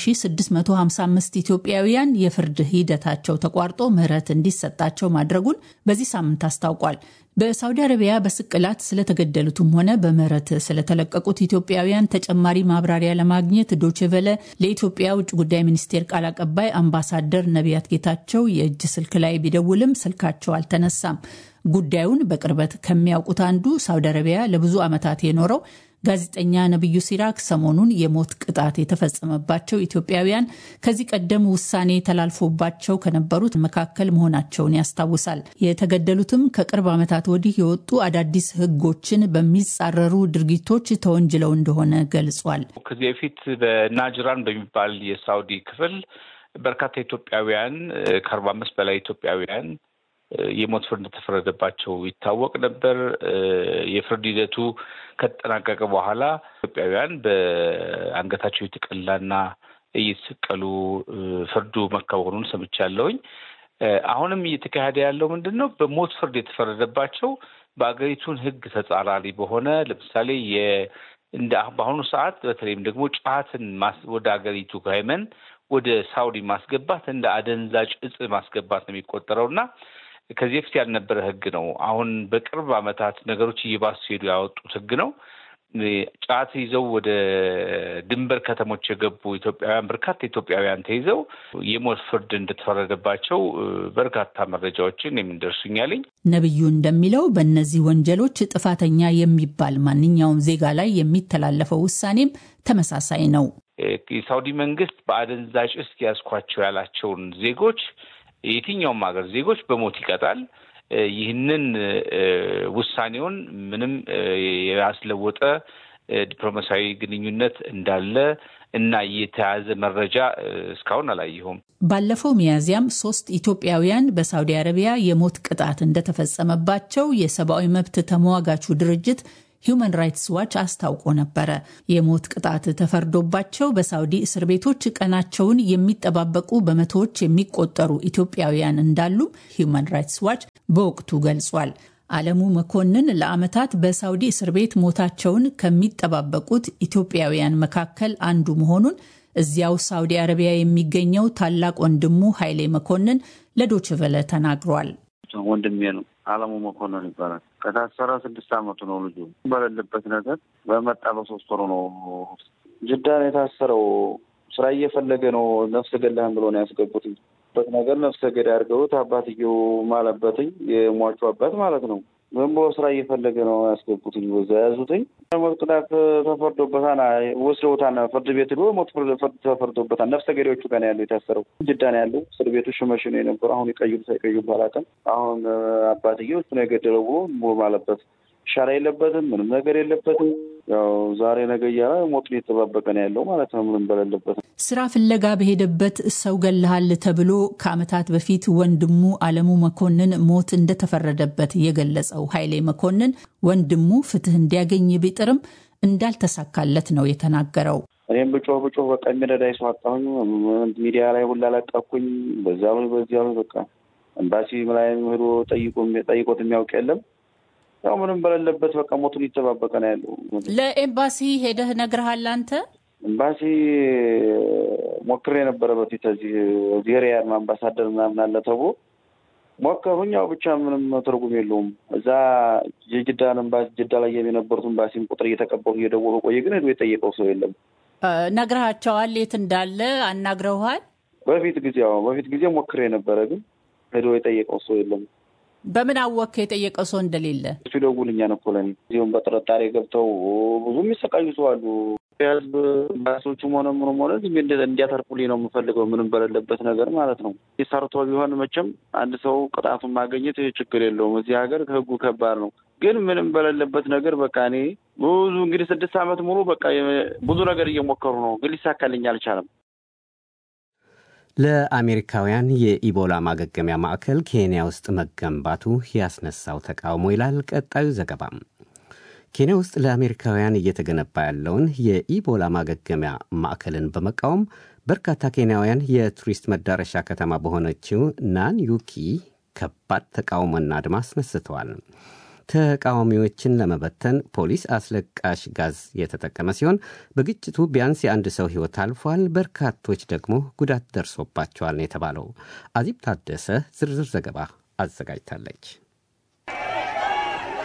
1655 ኢትዮጵያውያን የፍርድ ሂደታቸው ተቋርጦ ምህረት እንዲሰጣቸው ማድረጉን በዚህ ሳምንት አስታውቋል። በሳውዲ አረቢያ በስቅላት ስለተገደሉትም ሆነ በምህረት ስለተለቀቁት ኢትዮጵያውያን ተጨማሪ ማብራሪያ ለማግኘት ዶችቨለ ለኢትዮጵያ ውጭ ጉዳይ ሚኒስቴር ቃል አቀባይ አምባሳደር ነቢያት ጌታቸው የእጅ ስልክ ላይ ቢደውልም ስልካቸው አልተነሳም። ጉዳዩን በቅርበት ከሚያውቁት አንዱ ሳውዲ አረቢያ ለብዙ ዓመታት የኖረው ጋዜጠኛ ነቢዩ ሲራክ ሰሞኑን የሞት ቅጣት የተፈጸመባቸው ኢትዮጵያውያን ከዚህ ቀደም ውሳኔ ተላልፎባቸው ከነበሩት መካከል መሆናቸውን ያስታውሳል። የተገደሉትም ከቅርብ ዓመታት ወዲህ የወጡ አዳዲስ ሕጎችን በሚጻረሩ ድርጊቶች ተወንጅለው እንደሆነ ገልጿል።
ከዚህ በፊት በናጅራን በሚባል የሳውዲ ክፍል በርካታ ኢትዮጵያውያን ከአርባ አምስት በላይ ኢትዮጵያውያን የሞት ፍርድ እንደተፈረደባቸው ይታወቅ ነበር። የፍርድ ሂደቱ ከተጠናቀቀ በኋላ ኢትዮጵያውያን በአንገታቸው የተቀላና እየተሰቀሉ ፍርዱ መከወኑን ሰምቻለሁኝ። አሁንም እየተካሄደ ያለው ምንድን ነው? በሞት ፍርድ የተፈረደባቸው በአገሪቱን ሕግ ተጻራሪ በሆነ ለምሳሌ እንደ በአሁኑ ሰዓት በተለይም ደግሞ ጫትን ወደ አገሪቱ ከየመን ወደ ሳውዲ ማስገባት እንደ አደንዛዥ እጽ ማስገባት ነው የሚቆጠረው እና ከዚህ በፊት ያልነበረ ህግ ነው። አሁን በቅርብ ዓመታት ነገሮች እየባሱ ሄዱ ያወጡት ህግ ነው። ጫት ይዘው ወደ ድንበር ከተሞች የገቡ ኢትዮጵያውያን በርካታ ኢትዮጵያውያን ተይዘው የሞት ፍርድ እንደተፈረደባቸው በርካታ መረጃዎችን የሚደርሱኛልኝ።
ነቢዩ እንደሚለው በእነዚህ ወንጀሎች ጥፋተኛ የሚባል ማንኛውም ዜጋ ላይ የሚተላለፈው ውሳኔም ተመሳሳይ ነው።
የሳውዲ መንግስት በአደንዛዥ እጽ ያዝኳቸው ያላቸውን ዜጎች የትኛውም ሀገር ዜጎች በሞት ይቀጣል። ይህንን ውሳኔውን ምንም ያስለወጠ ዲፕሎማሲያዊ ግንኙነት እንዳለ እና የተያዘ መረጃ እስካሁን አላየሁም።
ባለፈው ሚያዝያም ሶስት ኢትዮጵያውያን በሳውዲ አረቢያ የሞት ቅጣት እንደተፈጸመባቸው የሰብአዊ መብት ተሟጋቹ ድርጅት ሂዩማን ራይትስ ዋች አስታውቆ ነበረ። የሞት ቅጣት ተፈርዶባቸው በሳውዲ እስር ቤቶች ቀናቸውን የሚጠባበቁ በመቶዎች የሚቆጠሩ ኢትዮጵያውያን እንዳሉ ሂዩማን ራይትስ ዋች በወቅቱ ገልጿል። አለሙ መኮንን ለዓመታት በሳውዲ እስር ቤት ሞታቸውን ከሚጠባበቁት ኢትዮጵያውያን መካከል አንዱ መሆኑን እዚያው ሳውዲ አረቢያ የሚገኘው ታላቅ ወንድሙ ኃይሌ መኮንን ለዶችቨለ ተናግሯል።
ወንድሜ ነው። አለሙ መኮንን ይባላል። ከታሰረ ስድስት አመቱ ነው። ልጁ በሌለበት ነገር በመጣ በሶስት ወሩ ነው። ጅዳ ነው የታሰረው። ስራ እየፈለገ ነው። ነፍሰ ገዳህን ብሎ ነው ያስገቡትኝ በት ነገር ነፍሰ ገዳይ አድርገውት አባትየው ማለበትኝ የሟቹ አባት ማለት ነው። ዝም ብሎ ስራ እየፈለገ ነው ያስገቡትኝ። በዛ ያዙትኝ። ሞት ቅጣት ተፈርዶበታል። ወስደውታል። ፍርድ ቤት ሄዶ ሞት ፍርድ ተፈርዶበታል። ነፍሰ ገዳዮቹ ጋር ነው ያለው የታሰረው። ጅዳ ነው ያለው እስር ቤቱ ሽመሽ ነው የነበረው። አሁን ይቀይሩ ሳይቀይሩ ባላውቅም አሁን አባትየው እሱ ነው የገደለው ብሎ ማለበት ሻራ የለበትም። ምንም ነገር የለበትም። ያው ዛሬ ነገ እያለ ሞቱን የተጠባበቀ ነው ያለው ማለት ነው። ምንም በሌለበት
ስራ ፍለጋ በሄደበት ሰው ገለሃል ተብሎ ከዓመታት በፊት ወንድሙ አለሙ መኮንን ሞት እንደተፈረደበት የገለጸው ኃይሌ መኮንን ወንድሙ ፍትህ እንዲያገኝ ቢጥርም እንዳልተሳካለት ነው የተናገረው።
እኔም ብጮህ ብጮህ በቃ የሚረዳኝ ሰው አጣሁኝ። ሚዲያ ላይ ሁላ ለቀኩኝ። በዛ በዚያ በቃ ኤምባሲ ላይ ሄዶ ጠይቆት የሚያውቅ የለም። ያው ምንም በሌለበት በቃ ሞቱን ይጠባበቀ ነው ያለው።
ለኤምባሲ ሄደህ ነግረሃል አንተ?
ኤምባሲ ሞክሬ የነበረ በፊት እዚህ እዚህ ሪያድ አምባሳደር ምናምን አለ ተብሎ ሞከሩኝ። ያው ብቻ ምንም ትርጉም የለውም። እዛ የጅዳን ኤምባሲ ጅዳ ላይ የነበሩት ኤምባሲን ቁጥር እየተቀበሉ እየደወሉ ቆየ፣ ግን ሄዶ የጠየቀው ሰው የለም።
ነግረሃቸዋል? የት እንዳለ አናግረውሃል?
በፊት ጊዜ ያው በፊት ጊዜ ሞክሬ የነበረ ግን ሄዶ የጠየቀው ሰው የለም።
በምን አወቅህ የጠየቀው ሰው እንደሌለ?
እሱ ይደውልኛል እኮ ለእኔ እዚሁም በጥርጣሬ ገብተው ብዙ የሚሰቃዩ ሰው አሉ። የህዝብ ባሶቹም ሆነ ምንም ሆነ እንዲያተርፉልኝ ነው የምፈልገው፣ ምንም በሌለበት ነገር ማለት ነው። ሰርቶ ቢሆን መቼም አንድ ሰው ቅጣቱን ማገኘት ችግር የለውም። እዚህ ሀገር ህጉ ከባድ ነው። ግን ምንም በሌለበት ነገር በቃ እኔ ብዙ እንግዲህ ስድስት ዓመት ሙሉ በቃ ብዙ ነገር እየሞከሩ ነው፣ ግን ሊሳካልኝ አልቻለም።
ለአሜሪካውያን የኢቦላ ማገገሚያ ማዕከል ኬንያ ውስጥ መገንባቱ ያስነሳው ተቃውሞ ይላል ቀጣዩ ዘገባም። ኬንያ ውስጥ ለአሜሪካውያን እየተገነባ ያለውን የኢቦላ ማገገሚያ ማዕከልን በመቃወም በርካታ ኬንያውያን የቱሪስት መዳረሻ ከተማ በሆነችው ናንዩኪ ከባድ ተቃውሞና አድማ አስነስተዋል። ተቃዋሚዎችን ለመበተን ፖሊስ አስለቃሽ ጋዝ የተጠቀመ ሲሆን በግጭቱ ቢያንስ የአንድ ሰው ሕይወት አልፏል። በርካቶች ደግሞ ጉዳት ደርሶባቸዋል ነው የተባለው። አዚብ ታደሰ ዝርዝር ዘገባ አዘጋጅታለች።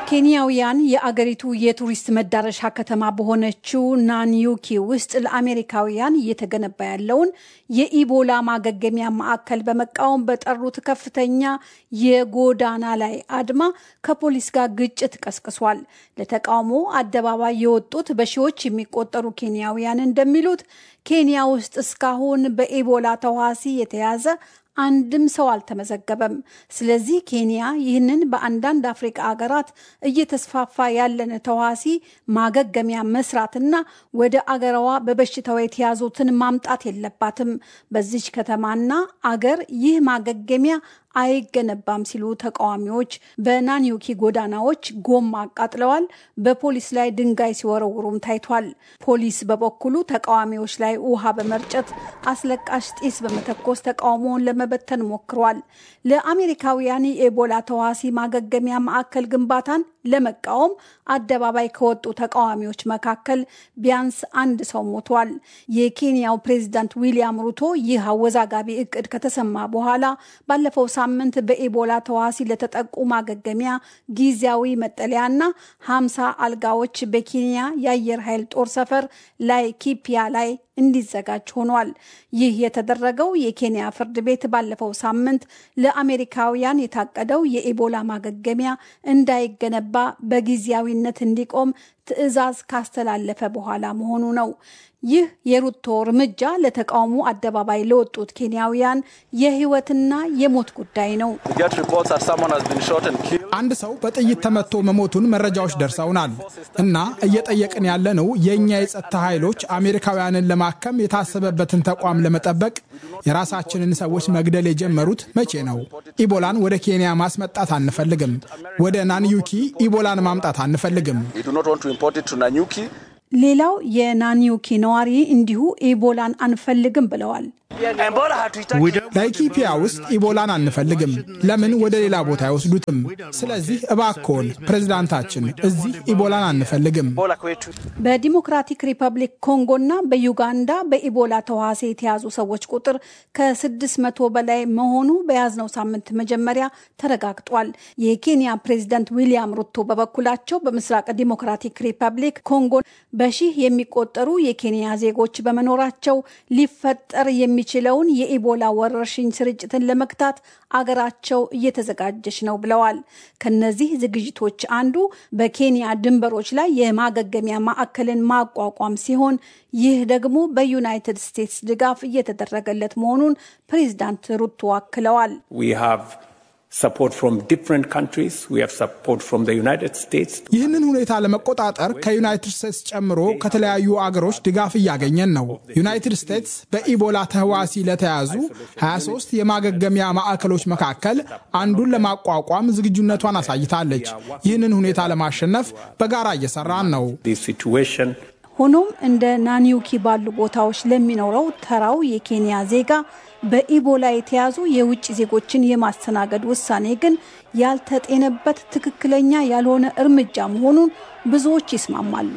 ኬንያውያን የአገሪቱ የቱሪስት መዳረሻ ከተማ በሆነችው ናንዩኪ ውስጥ ለአሜሪካውያን እየተገነባ ያለውን የኢቦላ ማገገሚያ ማዕከል በመቃወም በጠሩት ከፍተኛ የጎዳና ላይ አድማ ከፖሊስ ጋር ግጭት ቀስቅሷል። ለተቃውሞ አደባባይ የወጡት በሺዎች የሚቆጠሩ ኬንያውያን እንደሚሉት ኬንያ ውስጥ እስካሁን በኢቦላ ተዋሲ የተያዘ አንድም ሰው አልተመዘገበም። ስለዚህ ኬንያ ይህንን በአንዳንድ አፍሪካ ሀገራት እየተስፋፋ ያለን ተዋሲ ማገገሚያ መስራትና ወደ አገረዋ በበሽታው የተያዙትን ማምጣት የለባትም። በዚች ከተማና አገር ይህ ማገገሚያ አይገነባም ሲሉ ተቃዋሚዎች በናኒዮኪ ጎዳናዎች ጎማ አቃጥለዋል። በፖሊስ ላይ ድንጋይ ሲወረውሩም ታይቷል። ፖሊስ በበኩሉ ተቃዋሚዎች ላይ ውሃ በመርጨት አስለቃሽ ጢስ በመተኮስ ተቃውሞውን ለመበተን ሞክሯል። ለአሜሪካውያን የኤቦላ ተዋሲ ማገገሚያ ማዕከል ግንባታን ለመቃወም አደባባይ ከወጡ ተቃዋሚዎች መካከል ቢያንስ አንድ ሰው ሞቷል። የኬንያው ፕሬዚዳንት ዊሊያም ሩቶ ይህ አወዛጋቢ እቅድ ከተሰማ በኋላ ባለፈው ሳምንት በኢቦላ ተዋሲ ለተጠቁ ማገገሚያ ጊዜያዊ መጠለያና ሀምሳ አልጋዎች በኬንያ የአየር ኃይል ጦር ሰፈር ላይ ኪፒያ ላይ እንዲዘጋጅ ሆኗል። ይህ የተደረገው የኬንያ ፍርድ ቤት ባለፈው ሳምንት ለአሜሪካውያን የታቀደው የኢቦላ ማገገሚያ እንዳይገነባ በጊዜያዊነት እንዲቆም ትዕዛዝ ካስተላለፈ በኋላ መሆኑ ነው። ይህ የሩቶ እርምጃ ለተቃውሞ አደባባይ ለወጡት ኬንያውያን የሕይወትና የሞት ጉዳይ ነው።
አንድ ሰው በጥይት ተመቶ መሞቱን መረጃዎች ደርሰውናል እና እየጠየቅን ያለነው የእኛ የጸጥታ ኃይሎች አሜሪካውያንን ለማከም የታሰበበትን ተቋም ለመጠበቅ የራሳችንን ሰዎች መግደል የጀመሩት መቼ ነው? ኢቦላን ወደ ኬንያ ማስመጣት አንፈልግም። ወደ ናንዩኪ ኢቦላን ማምጣት አንፈልግም።
ሌላው የናኒዮኪ ነዋሪ እንዲሁ ኢቦላን አንፈልግም ብለዋል።
ላይኪፒያ ውስጥ ኢቦላን አንፈልግም። ለምን ወደ ሌላ ቦታ አይወስዱትም? ስለዚህ እባክዎን ፕሬዝዳንታችን እዚህ ኢቦላን አንፈልግም።
በዲሞክራቲክ ሪፐብሊክ ኮንጎና በዩጋንዳ በኢቦላ ተዋሴ የተያዙ ሰዎች ቁጥር ከስድስት መቶ በላይ መሆኑ በያዝነው ሳምንት መጀመሪያ ተረጋግጧል። የኬንያ ፕሬዝዳንት ዊሊያም ሩቶ በበኩላቸው በምስራቅ ዲሞክራቲክ ሪፐብሊክ ኮንጎ በሺህ የሚቆጠሩ የኬንያ ዜጎች በመኖራቸው ሊፈጠር የሚችለውን የኢቦላ ወረርሽኝ ስርጭትን ለመግታት አገራቸው እየተዘጋጀች ነው ብለዋል። ከነዚህ ዝግጅቶች አንዱ በኬንያ ድንበሮች ላይ የማገገሚያ ማዕከልን ማቋቋም ሲሆን ይህ ደግሞ በዩናይትድ ስቴትስ ድጋፍ እየተደረገለት መሆኑን ፕሬዚዳንት ሩቶ አክለዋል።
ይህንን ሁኔታ ለመቆጣጠር ከዩናይትድ ስቴትስ ጨምሮ ከተለያዩ አገሮች ድጋፍ እያገኘን ነው። ዩናይትድ ስቴትስ በኢቦላ ተህዋሲ ለተያዙ 23 የማገገሚያ ማዕከሎች መካከል አንዱን ለማቋቋም ዝግጁነቷን አሳይታለች። ይህንን ሁኔታ ለማሸነፍ በጋራ እየሰራን ነው።
ሆኖም እንደ ናኒውኪ ባሉ ቦታዎች ለሚኖረው ተራው የኬንያ ዜጋ በኢቦላ የተያዙ የውጭ ዜጎችን የማስተናገድ ውሳኔ ግን ያልተጤነበት ትክክለኛ ያልሆነ እርምጃ መሆኑን ብዙዎች ይስማማሉ።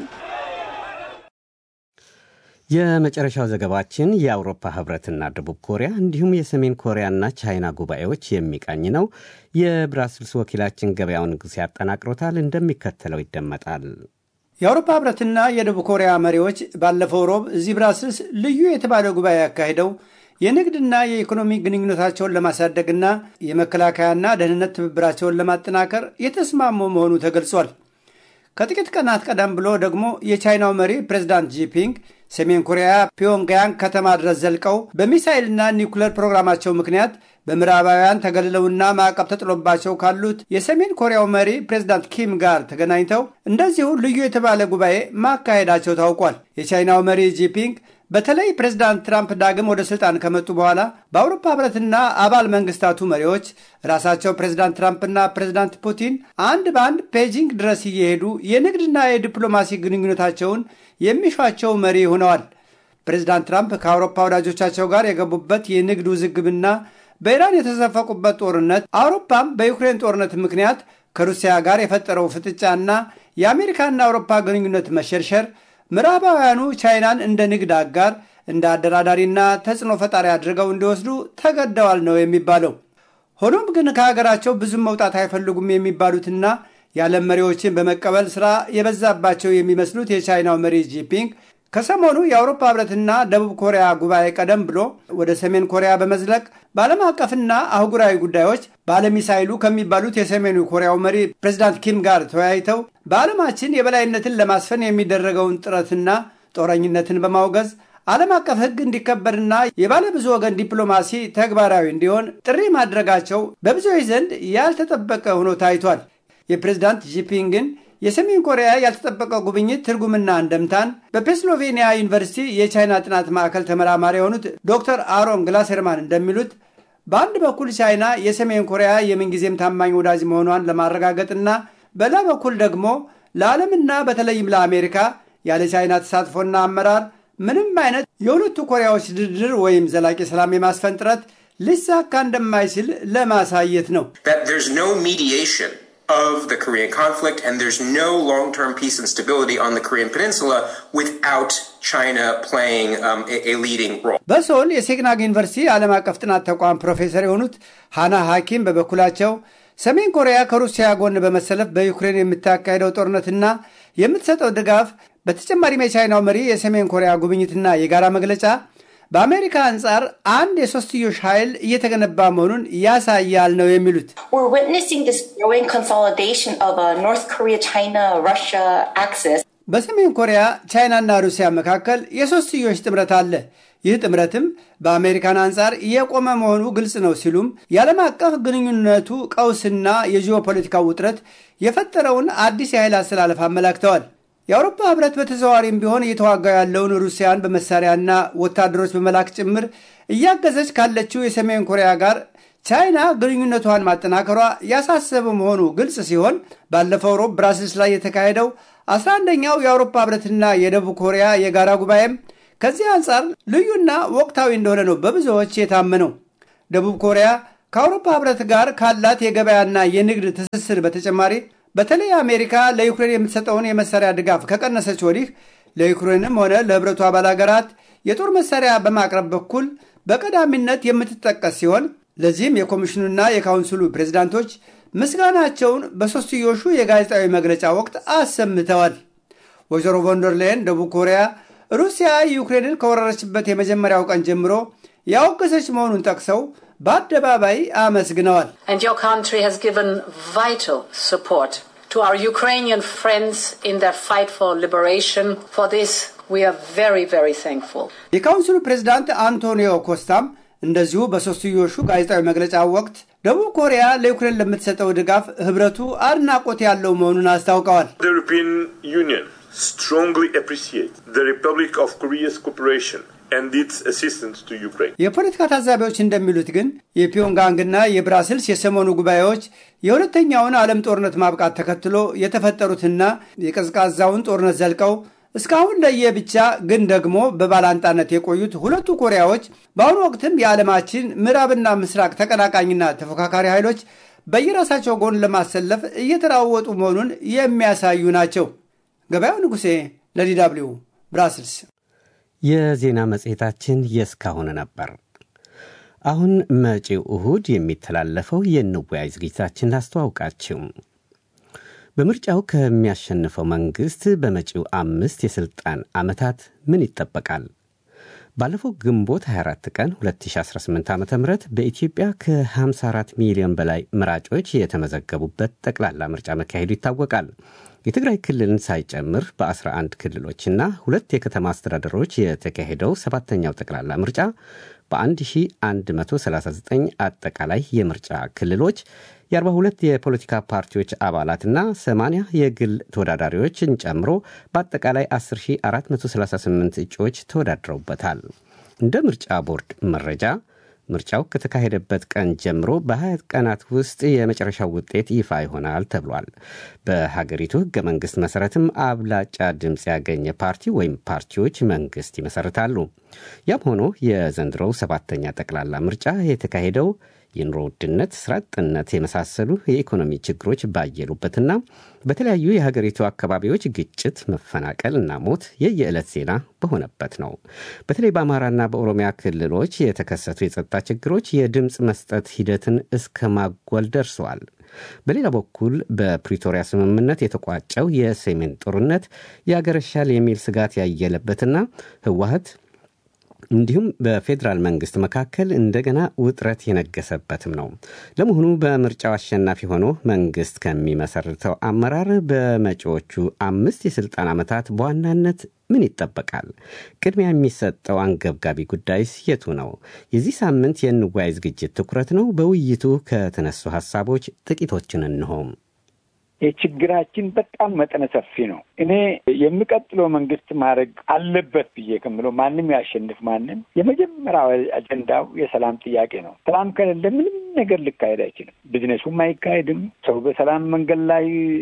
የመጨረሻው ዘገባችን የአውሮፓ ህብረትና ደቡብ ኮሪያ እንዲሁም የሰሜን ኮሪያና ቻይና ጉባኤዎች የሚቃኝ ነው። የብራስልስ ወኪላችን ገበያው ንጉሥ ያጠናቅሮታል፣ እንደሚከተለው ይደመጣል።
የአውሮፓ ህብረትና የደቡብ ኮሪያ መሪዎች ባለፈው ሮብ እዚህ ብራስልስ ልዩ የተባለ ጉባኤ ያካሂደው የንግድና የኢኮኖሚ ግንኙነታቸውን ለማሳደግና የመከላከያና ደህንነት ትብብራቸውን ለማጠናከር የተስማሙ መሆኑ ተገልጿል። ከጥቂት ቀናት ቀደም ብሎ ደግሞ የቻይናው መሪ ፕሬዚዳንት ጂፒንግ ሰሜን ኮሪያ ፒዮንግያንግ ከተማ ድረስ ዘልቀው በሚሳይልና ኒውክለር ፕሮግራማቸው ምክንያት በምዕራባውያን ተገልለውና ማዕቀብ ተጥሎባቸው ካሉት የሰሜን ኮሪያው መሪ ፕሬዚዳንት ኪም ጋር ተገናኝተው እንደዚሁ ልዩ የተባለ ጉባኤ ማካሄዳቸው ታውቋል። የቻይናው መሪ ጂፒንግ በተለይ ፕሬዚዳንት ትራምፕ ዳግም ወደ ስልጣን ከመጡ በኋላ በአውሮፓ ህብረትና አባል መንግስታቱ መሪዎች ራሳቸው ፕሬዚዳንት ትራምፕና ፕሬዚዳንት ፑቲን አንድ በአንድ ቤጂንግ ድረስ እየሄዱ የንግድና የዲፕሎማሲ ግንኙነታቸውን የሚሿቸው መሪ ሆነዋል። ፕሬዚዳንት ትራምፕ ከአውሮፓ ወዳጆቻቸው ጋር የገቡበት የንግድ ውዝግብና በኢራን የተዘፈቁበት ጦርነት አውሮፓም በዩክሬን ጦርነት ምክንያት ከሩሲያ ጋር የፈጠረው ፍጥጫና የአሜሪካና አውሮፓ ግንኙነት መሸርሸር ምዕራባውያኑ ቻይናን እንደ ንግድ አጋር እንደ አደራዳሪና ተጽዕኖ ፈጣሪ አድርገው እንዲወስዱ ተገደዋል ነው የሚባለው። ሆኖም ግን ከሀገራቸው ብዙም መውጣት አይፈልጉም የሚባሉትና የዓለም መሪዎችን በመቀበል ስራ የበዛባቸው የሚመስሉት የቻይናው መሪ ጂፒንግ ከሰሞኑ የአውሮፓ ህብረትና ደቡብ ኮሪያ ጉባኤ ቀደም ብሎ ወደ ሰሜን ኮሪያ በመዝለቅ በዓለም አቀፍና አህጉራዊ ጉዳዮች ባለሚሳይሉ ከሚባሉት የሰሜኑ ኮሪያው መሪ ፕሬዚዳንት ኪም ጋር ተወያይተው በዓለማችን የበላይነትን ለማስፈን የሚደረገውን ጥረትና ጦረኝነትን በማውገዝ ዓለም አቀፍ ሕግ እንዲከበርና የባለ ብዙ ወገን ዲፕሎማሲ ተግባራዊ እንዲሆን ጥሪ ማድረጋቸው በብዙዎች ዘንድ ያልተጠበቀ ሆኖ ታይቷል። የፕሬዝዳንት ጂፒንግን የሰሜን ኮሪያ ያልተጠበቀ ጉብኝት ትርጉምና እንደምታን በፔንስሎቬኒያ ዩኒቨርሲቲ የቻይና ጥናት ማዕከል ተመራማሪ የሆኑት ዶክተር አሮን ግላሰርማን እንደሚሉት በአንድ በኩል ቻይና የሰሜን ኮሪያ የምንጊዜም ታማኝ ወዳጅ መሆኗን ለማረጋገጥና በሌላ በኩል ደግሞ ለዓለምና በተለይም ለአሜሪካ ያለ ቻይና ተሳትፎና አመራር ምንም አይነት የሁለቱ ኮሪያዎች ድርድር ወይም ዘላቂ ሰላም የማስፈን ጥረት ሊሳካ እንደማይችል ለማሳየት ነው።
of the Korean conflict, and there's no long term peace and stability on the Korean Peninsula without China playing um, a, a leading role.
በሶል የሴግናግ ዩኒቨርሲቲ ዓለም አቀፍ ጥናት ተቋም ፕሮፌሰር የሆኑት ሃና ሐኪም በበኩላቸው ሰሜን ኮሪያ ከሩሲያ ጎን በመሰለፍ በዩክሬን የምታካሄደው ጦርነትና የምትሰጠው ድጋፍ በተጨማሪም የቻይናው መሪ የሰሜን ኮሪያ ጉብኝትና የጋራ መግለጫ በአሜሪካ አንጻር አንድ የሶስትዮሽ ኃይል እየተገነባ መሆኑን ያሳያል ነው የሚሉት። በሰሜን ኮሪያ ቻይናና ሩሲያ መካከል የሶስትዮሽ ጥምረት አለ። ይህ ጥምረትም በአሜሪካን አንጻር የቆመ መሆኑ ግልጽ ነው ሲሉም የዓለም አቀፍ ግንኙነቱ ቀውስና የጂኦፖለቲካው ውጥረት የፈጠረውን አዲስ የኃይል አስተላለፍ አመላክተዋል። የአውሮፓ ህብረት በተዘዋዋሪም ቢሆን እየተዋጋ ያለውን ሩሲያን በመሳሪያና ወታደሮች በመላክ ጭምር እያገዘች ካለችው የሰሜን ኮሪያ ጋር ቻይና ግንኙነቷን ማጠናከሯ ያሳሰበ መሆኑ ግልጽ ሲሆን ባለፈው ሮብ ብራስልስ ላይ የተካሄደው 11ኛው የአውሮፓ ህብረትና የደቡብ ኮሪያ የጋራ ጉባኤም ከዚህ አንጻር ልዩና ወቅታዊ እንደሆነ ነው በብዙዎች የታመነው። ደቡብ ኮሪያ ከአውሮፓ ህብረት ጋር ካላት የገበያና የንግድ ትስስር በተጨማሪ በተለይ አሜሪካ ለዩክሬን የምትሰጠውን የመሳሪያ ድጋፍ ከቀነሰች ወዲህ ለዩክሬንም ሆነ ለህብረቱ አባል ሀገራት የጦር መሳሪያ በማቅረብ በኩል በቀዳሚነት የምትጠቀስ ሲሆን ለዚህም የኮሚሽኑና የካውንስሉ ፕሬዚዳንቶች ምስጋናቸውን በሦስትዮሹ የጋዜጣዊ መግለጫ ወቅት አሰምተዋል። ወይዘሮ ቮንደርላይን ደቡብ ኮሪያ ሩሲያ ዩክሬንን ከወረረችበት የመጀመሪያው ቀን ጀምሮ ያወገዘች መሆኑን ጠቅሰው በአደባባይ አመስግነዋል።
to our Ukrainian friends in their fight for liberation. For this, we are very, very thankful.
የካውንስሉ ፕሬዝዳንት አንቶኒዮ ኮስታም እንደዚሁ በሦስትዮሹ ጋዜጣዊ መግለጫ ወቅት ደቡብ ኮሪያ ለዩክሬን ለምትሰጠው ድጋፍ ህብረቱ አድናቆት ያለው መሆኑን አስታውቀዋል።
The European Union strongly appreciates the Republic of Korea's cooperation and its assistance to Ukraine.
የፖለቲካ ታዛቢዎች እንደሚሉት ግን የፒዮንጋንግና የብራስልስ የሰሞኑ ጉባኤዎች የሁለተኛውን ዓለም ጦርነት ማብቃት ተከትሎ የተፈጠሩትና የቀዝቃዛውን ጦርነት ዘልቀው እስካሁን ለየብቻ ግን ደግሞ በባላንጣነት የቆዩት ሁለቱ ኮሪያዎች በአሁኑ ወቅትም የዓለማችን ምዕራብና ምስራቅ ተቀናቃኝና ተፎካካሪ ኃይሎች በየራሳቸው ጎን ለማሰለፍ እየተራወጡ መሆኑን የሚያሳዩ ናቸው። ገበያው ንጉሴ ለዲ ደብልዩ ብራስልስ።
የዜና መጽሔታችን የእስካሁን ነበር። አሁን መጪው እሁድ የሚተላለፈው የንወያይ ዝግጅታችን ላስተዋውቃችሁ። በምርጫው ከሚያሸንፈው መንግሥት በመጪው አምስት የሥልጣን ዓመታት ምን ይጠበቃል? ባለፈው ግንቦት 24 ቀን 2018 ዓ ም በኢትዮጵያ ከ54 ሚሊዮን በላይ መራጮች የተመዘገቡበት ጠቅላላ ምርጫ መካሄዱ ይታወቃል። የትግራይ ክልልን ሳይጨምር በ11 ክልሎችና ሁለት የከተማ አስተዳደሮች የተካሄደው ሰባተኛው ጠቅላላ ምርጫ በ1139 አጠቃላይ የምርጫ ክልሎች የ42 የፖለቲካ ፓርቲዎች አባላትና 80 የግል ተወዳዳሪዎችን ጨምሮ በአጠቃላይ 10438 እጩዎች ተወዳድረውበታል። እንደ ምርጫ ቦርድ መረጃ ምርጫው ከተካሄደበት ቀን ጀምሮ በ20 ቀናት ውስጥ የመጨረሻው ውጤት ይፋ ይሆናል ተብሏል። በሀገሪቱ ሕገ መንግሥት መሠረትም አብላጫ ድምፅ ያገኘ ፓርቲ ወይም ፓርቲዎች መንግሥት ይመሰርታሉ። ያም ሆኖ የዘንድሮው ሰባተኛ ጠቅላላ ምርጫ የተካሄደው የኑሮ ውድነት፣ ስራ አጥነት የመሳሰሉ የኢኮኖሚ ችግሮች ባየሉበትና በተለያዩ የሀገሪቱ አካባቢዎች ግጭት፣ መፈናቀል እና ሞት የየዕለት ዜና በሆነበት ነው። በተለይ በአማራና በኦሮሚያ ክልሎች የተከሰቱ የጸጥታ ችግሮች የድምፅ መስጠት ሂደትን እስከ ማጓል ደርሰዋል። በሌላ በኩል በፕሪቶሪያ ስምምነት የተቋጨው የሰሜን ጦርነት ያገረሻል የሚል ስጋት ያየለበትና ህወሀት እንዲሁም በፌዴራል መንግስት መካከል እንደገና ውጥረት የነገሰበትም ነው። ለመሆኑ በምርጫው አሸናፊ ሆኖ መንግስት ከሚመሰርተው አመራር በመጪዎቹ አምስት የስልጣን ዓመታት በዋናነት ምን ይጠበቃል? ቅድሚያ የሚሰጠው አንገብጋቢ ጉዳይስ የቱ ነው? የዚህ ሳምንት የንዋይ ዝግጅት ትኩረት ነው። በውይይቱ ከተነሱ ሀሳቦች ጥቂቶችን እንሆም።
የችግራችን በጣም መጠነ ሰፊ ነው። እኔ የሚቀጥለው መንግስት ማድረግ አለበት ብዬ ከምለው ማንም ያሸንፍ ማንም የመጀመሪያው አጀንዳው የሰላም ጥያቄ ነው። ሰላም ከሌለ ምንም ነገር ሊካሄድ አይችልም። ቢዝነሱም አይካሄድም። ሰው በሰላም መንገድ ላይ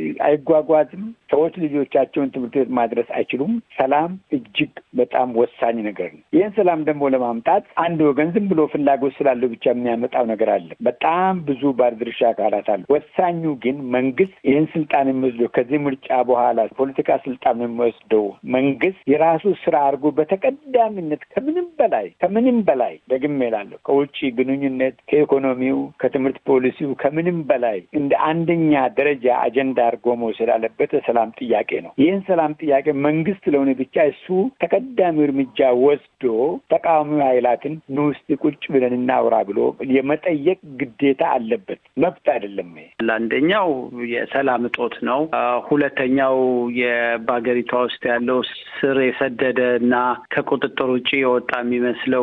አይጓጓዝም። ሰዎች ልጆቻቸውን ትምህርት ቤት ማድረስ አይችሉም። ሰላም እጅግ በጣም ወሳኝ ነገር ነው። ይህን ሰላም ደግሞ ለማምጣት አንድ ወገን ዝም ብሎ ፍላጎት ስላለው ብቻ የሚያመጣው ነገር አለ። በጣም ብዙ ባለድርሻ አካላት አሉ። ወሳኙ ግን መንግስት ይህን ስልጣን የሚወስደው ከዚህ ምርጫ በኋላ ፖለቲካ ስልጣን የሚወስደው መንግስት የራሱ ስራ አድርጎ በተቀዳሚነት ከምንም በላይ ከምንም በላይ ደግሜ እላለሁ ከውጭ ግንኙነት ከኢኮኖሚው ከትምህርት ፖሊሲው ከምንም በላይ እንደ አንደኛ ደረጃ አጀንዳ አድርጎ መውሰድ አለበት ሰላም ጥያቄ ነው። ይህን ሰላም ጥያቄ መንግስት ለሆነ ብቻ እሱ ተቀዳሚ እርምጃ ወስዶ ተቃዋሚ ኃይላትን ንውስጥ ቁጭ ብለን እናውራ ብሎ የመጠየቅ ግዴታ አለበት። መብት አይደለም።
አንደኛው የሰላም እጦት ነው። ሁለተኛው በሀገሪቷ ውስጥ ያለው ስር የሰደደ እና ከቁጥጥር ውጭ የወጣ የሚመስለው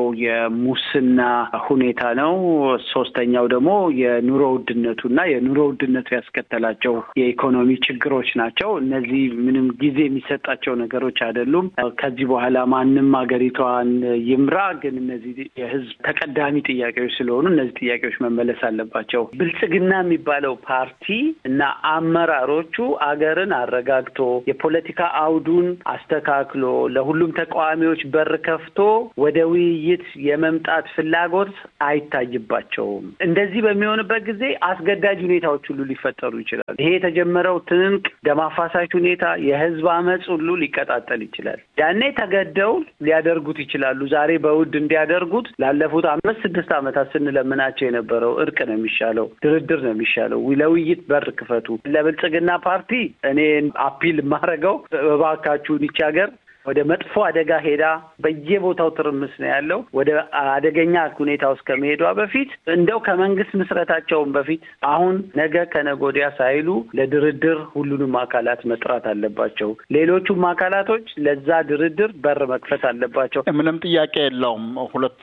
የሙስና ሁኔታ ነው። ሶስተኛው ደግሞ የኑሮ ውድነቱ እና የኑሮ ውድነቱ ያስከተላቸው የኢኮኖሚ ችግሮች ናቸው። እነዚህ ምንም ጊዜ የሚሰጣቸው ነገሮች አይደሉም። ከዚህ በኋላ ማንም ሀገሪቷን ይምራ፣ ግን እነዚህ የህዝብ ተቀዳሚ ጥያቄዎች ስለሆኑ እነዚህ ጥያቄዎች መመለስ አለባቸው። ብልጽግና የሚባለው ፓርቲ እና አመራሮቹ አገርን አረጋግቶ የፖለቲካ አውዱን አስተካክሎ ለሁሉም ተቃዋሚዎች በር ከፍቶ ወደ ውይይት የመምጣት ፍላጎት አይታይባቸውም። እንደዚህ በሚሆንበት ጊዜ አስገዳጅ ሁኔታዎች ሁሉ ሊፈጠሩ ይችላሉ። ይሄ የተጀመረው ትንቅ ደም አፋሳሽ ሁኔታ የህዝብ አመፅ ሁሉ ሊቀጣጠል ይችላል። ያኔ ተገደው ሊያደርጉት ይችላሉ። ዛሬ በውድ እንዲያደርጉት ላለፉት አምስት ስድስት ዓመታት ስንለምናቸው የነበረው እርቅ ነው የሚሻለው፣ ድርድር ነው የሚሻለው፣ ለውይይት በር ክፈቱ። ለብልጽግና ፓርቲ እኔ አፒል የማደርገው እባካችሁን ይቺ ሀገር ወደ መጥፎ አደጋ ሄዳ በየቦታው ትርምስ ነው ያለው። ወደ አደገኛ ሁኔታ ውስጥ ከመሄዷ በፊት እንደው ከመንግስት ምስረታቸውን በፊት አሁን ነገ ከነገ ወዲያ ሳይሉ ለድርድር ሁሉንም አካላት መጥራት አለባቸው። ሌሎቹም አካላቶች ለዛ ድርድር በር መክፈት አለባቸው።
ምንም ጥያቄ የለውም። ሁለቱ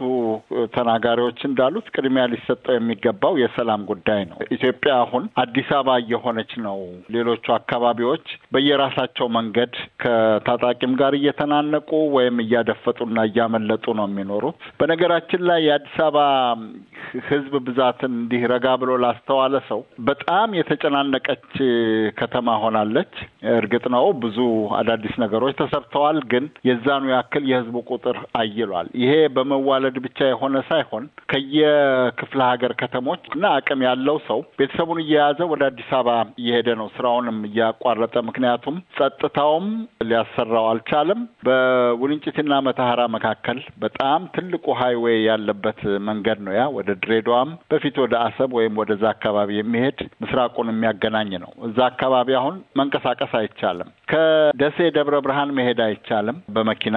ተናጋሪዎች እንዳሉት ቅድሚያ ሊሰጠው የሚገባው የሰላም ጉዳይ ነው። ኢትዮጵያ አሁን አዲስ አበባ እየሆነች ነው። ሌሎቹ አካባቢዎች በየራሳቸው መንገድ ከታጣቂም ጋር እየተናነቁ ወይም እያደፈጡና እያመለጡ ነው የሚኖሩት። በነገራችን ላይ የአዲስ አበባ ሕዝብ ብዛትን እንዲህ ረጋ ብሎ ላስተዋለ ሰው በጣም የተጨናነቀች ከተማ ሆናለች። እርግጥ ነው ብዙ አዳዲስ ነገሮች ተሰርተዋል፣ ግን የዛኑ ያክል የሕዝቡ ቁጥር አይሏል። ይሄ በመዋለድ ብቻ የሆነ ሳይሆን ከየክፍለ ሀገር ከተሞች እና አቅም ያለው ሰው ቤተሰቡን እየያዘ ወደ አዲስ አበባ እየሄደ ነው፣ ስራውንም እያቋረጠ። ምክንያቱም ጸጥታውም ሊያሰራው አልቻለም። በውልንጭትና መተሐራ መካከል በጣም ትልቁ ሀይዌይ ያለበት መንገድ ነው። ያ ወደ ድሬዳዋም በፊት ወደ አሰብ ወይም ወደዛ አካባቢ የሚሄድ ምስራቁን የሚያገናኝ ነው። እዛ አካባቢ አሁን መንቀሳቀስ አይቻልም። ከደሴ ደብረ ብርሃን መሄድ አይቻልም በመኪና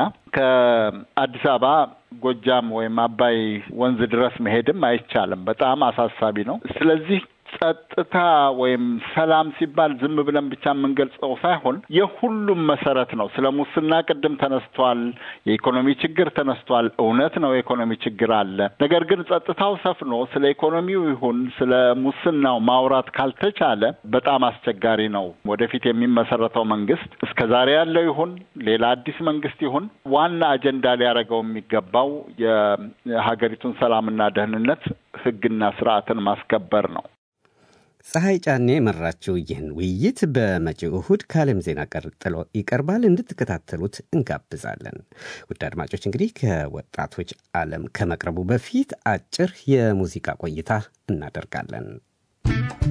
ከአዲስ አበባ ጎጃም ወይም አባይ ወንዝ ድረስ መሄድም አይቻልም። በጣም አሳሳቢ ነው። ስለዚህ ጸጥታ ወይም ሰላም ሲባል ዝም ብለን ብቻ የምንገልጸው ሳይሆን የሁሉም መሰረት ነው። ስለ ሙስና ቅድም ተነስቷል። የኢኮኖሚ ችግር ተነስቷል። እውነት ነው፣ የኢኮኖሚ ችግር አለ። ነገር ግን ጸጥታው ሰፍኖ ስለ ኢኮኖሚው ይሁን ስለ ሙስናው ማውራት ካልተቻለ በጣም አስቸጋሪ ነው። ወደፊት የሚመሰረተው መንግስት እስከ ዛሬ ያለው ይሁን ሌላ አዲስ መንግስት ይሁን ዋና አጀንዳ ሊያደርገው የሚገባው የሀገሪቱን ሰላምና ደህንነት፣ ህግና ስርዓትን ማስከበር ነው።
ፀሐይ ጫኔ የመራችው ይህን ውይይት በመጪው እሁድ ከዓለም ዜና ቀጥሎ ይቀርባል። እንድትከታተሉት እንጋብዛለን። ውድ አድማጮች እንግዲህ ከወጣቶች ዓለም ከመቅረቡ በፊት አጭር የሙዚቃ ቆይታ እናደርጋለን።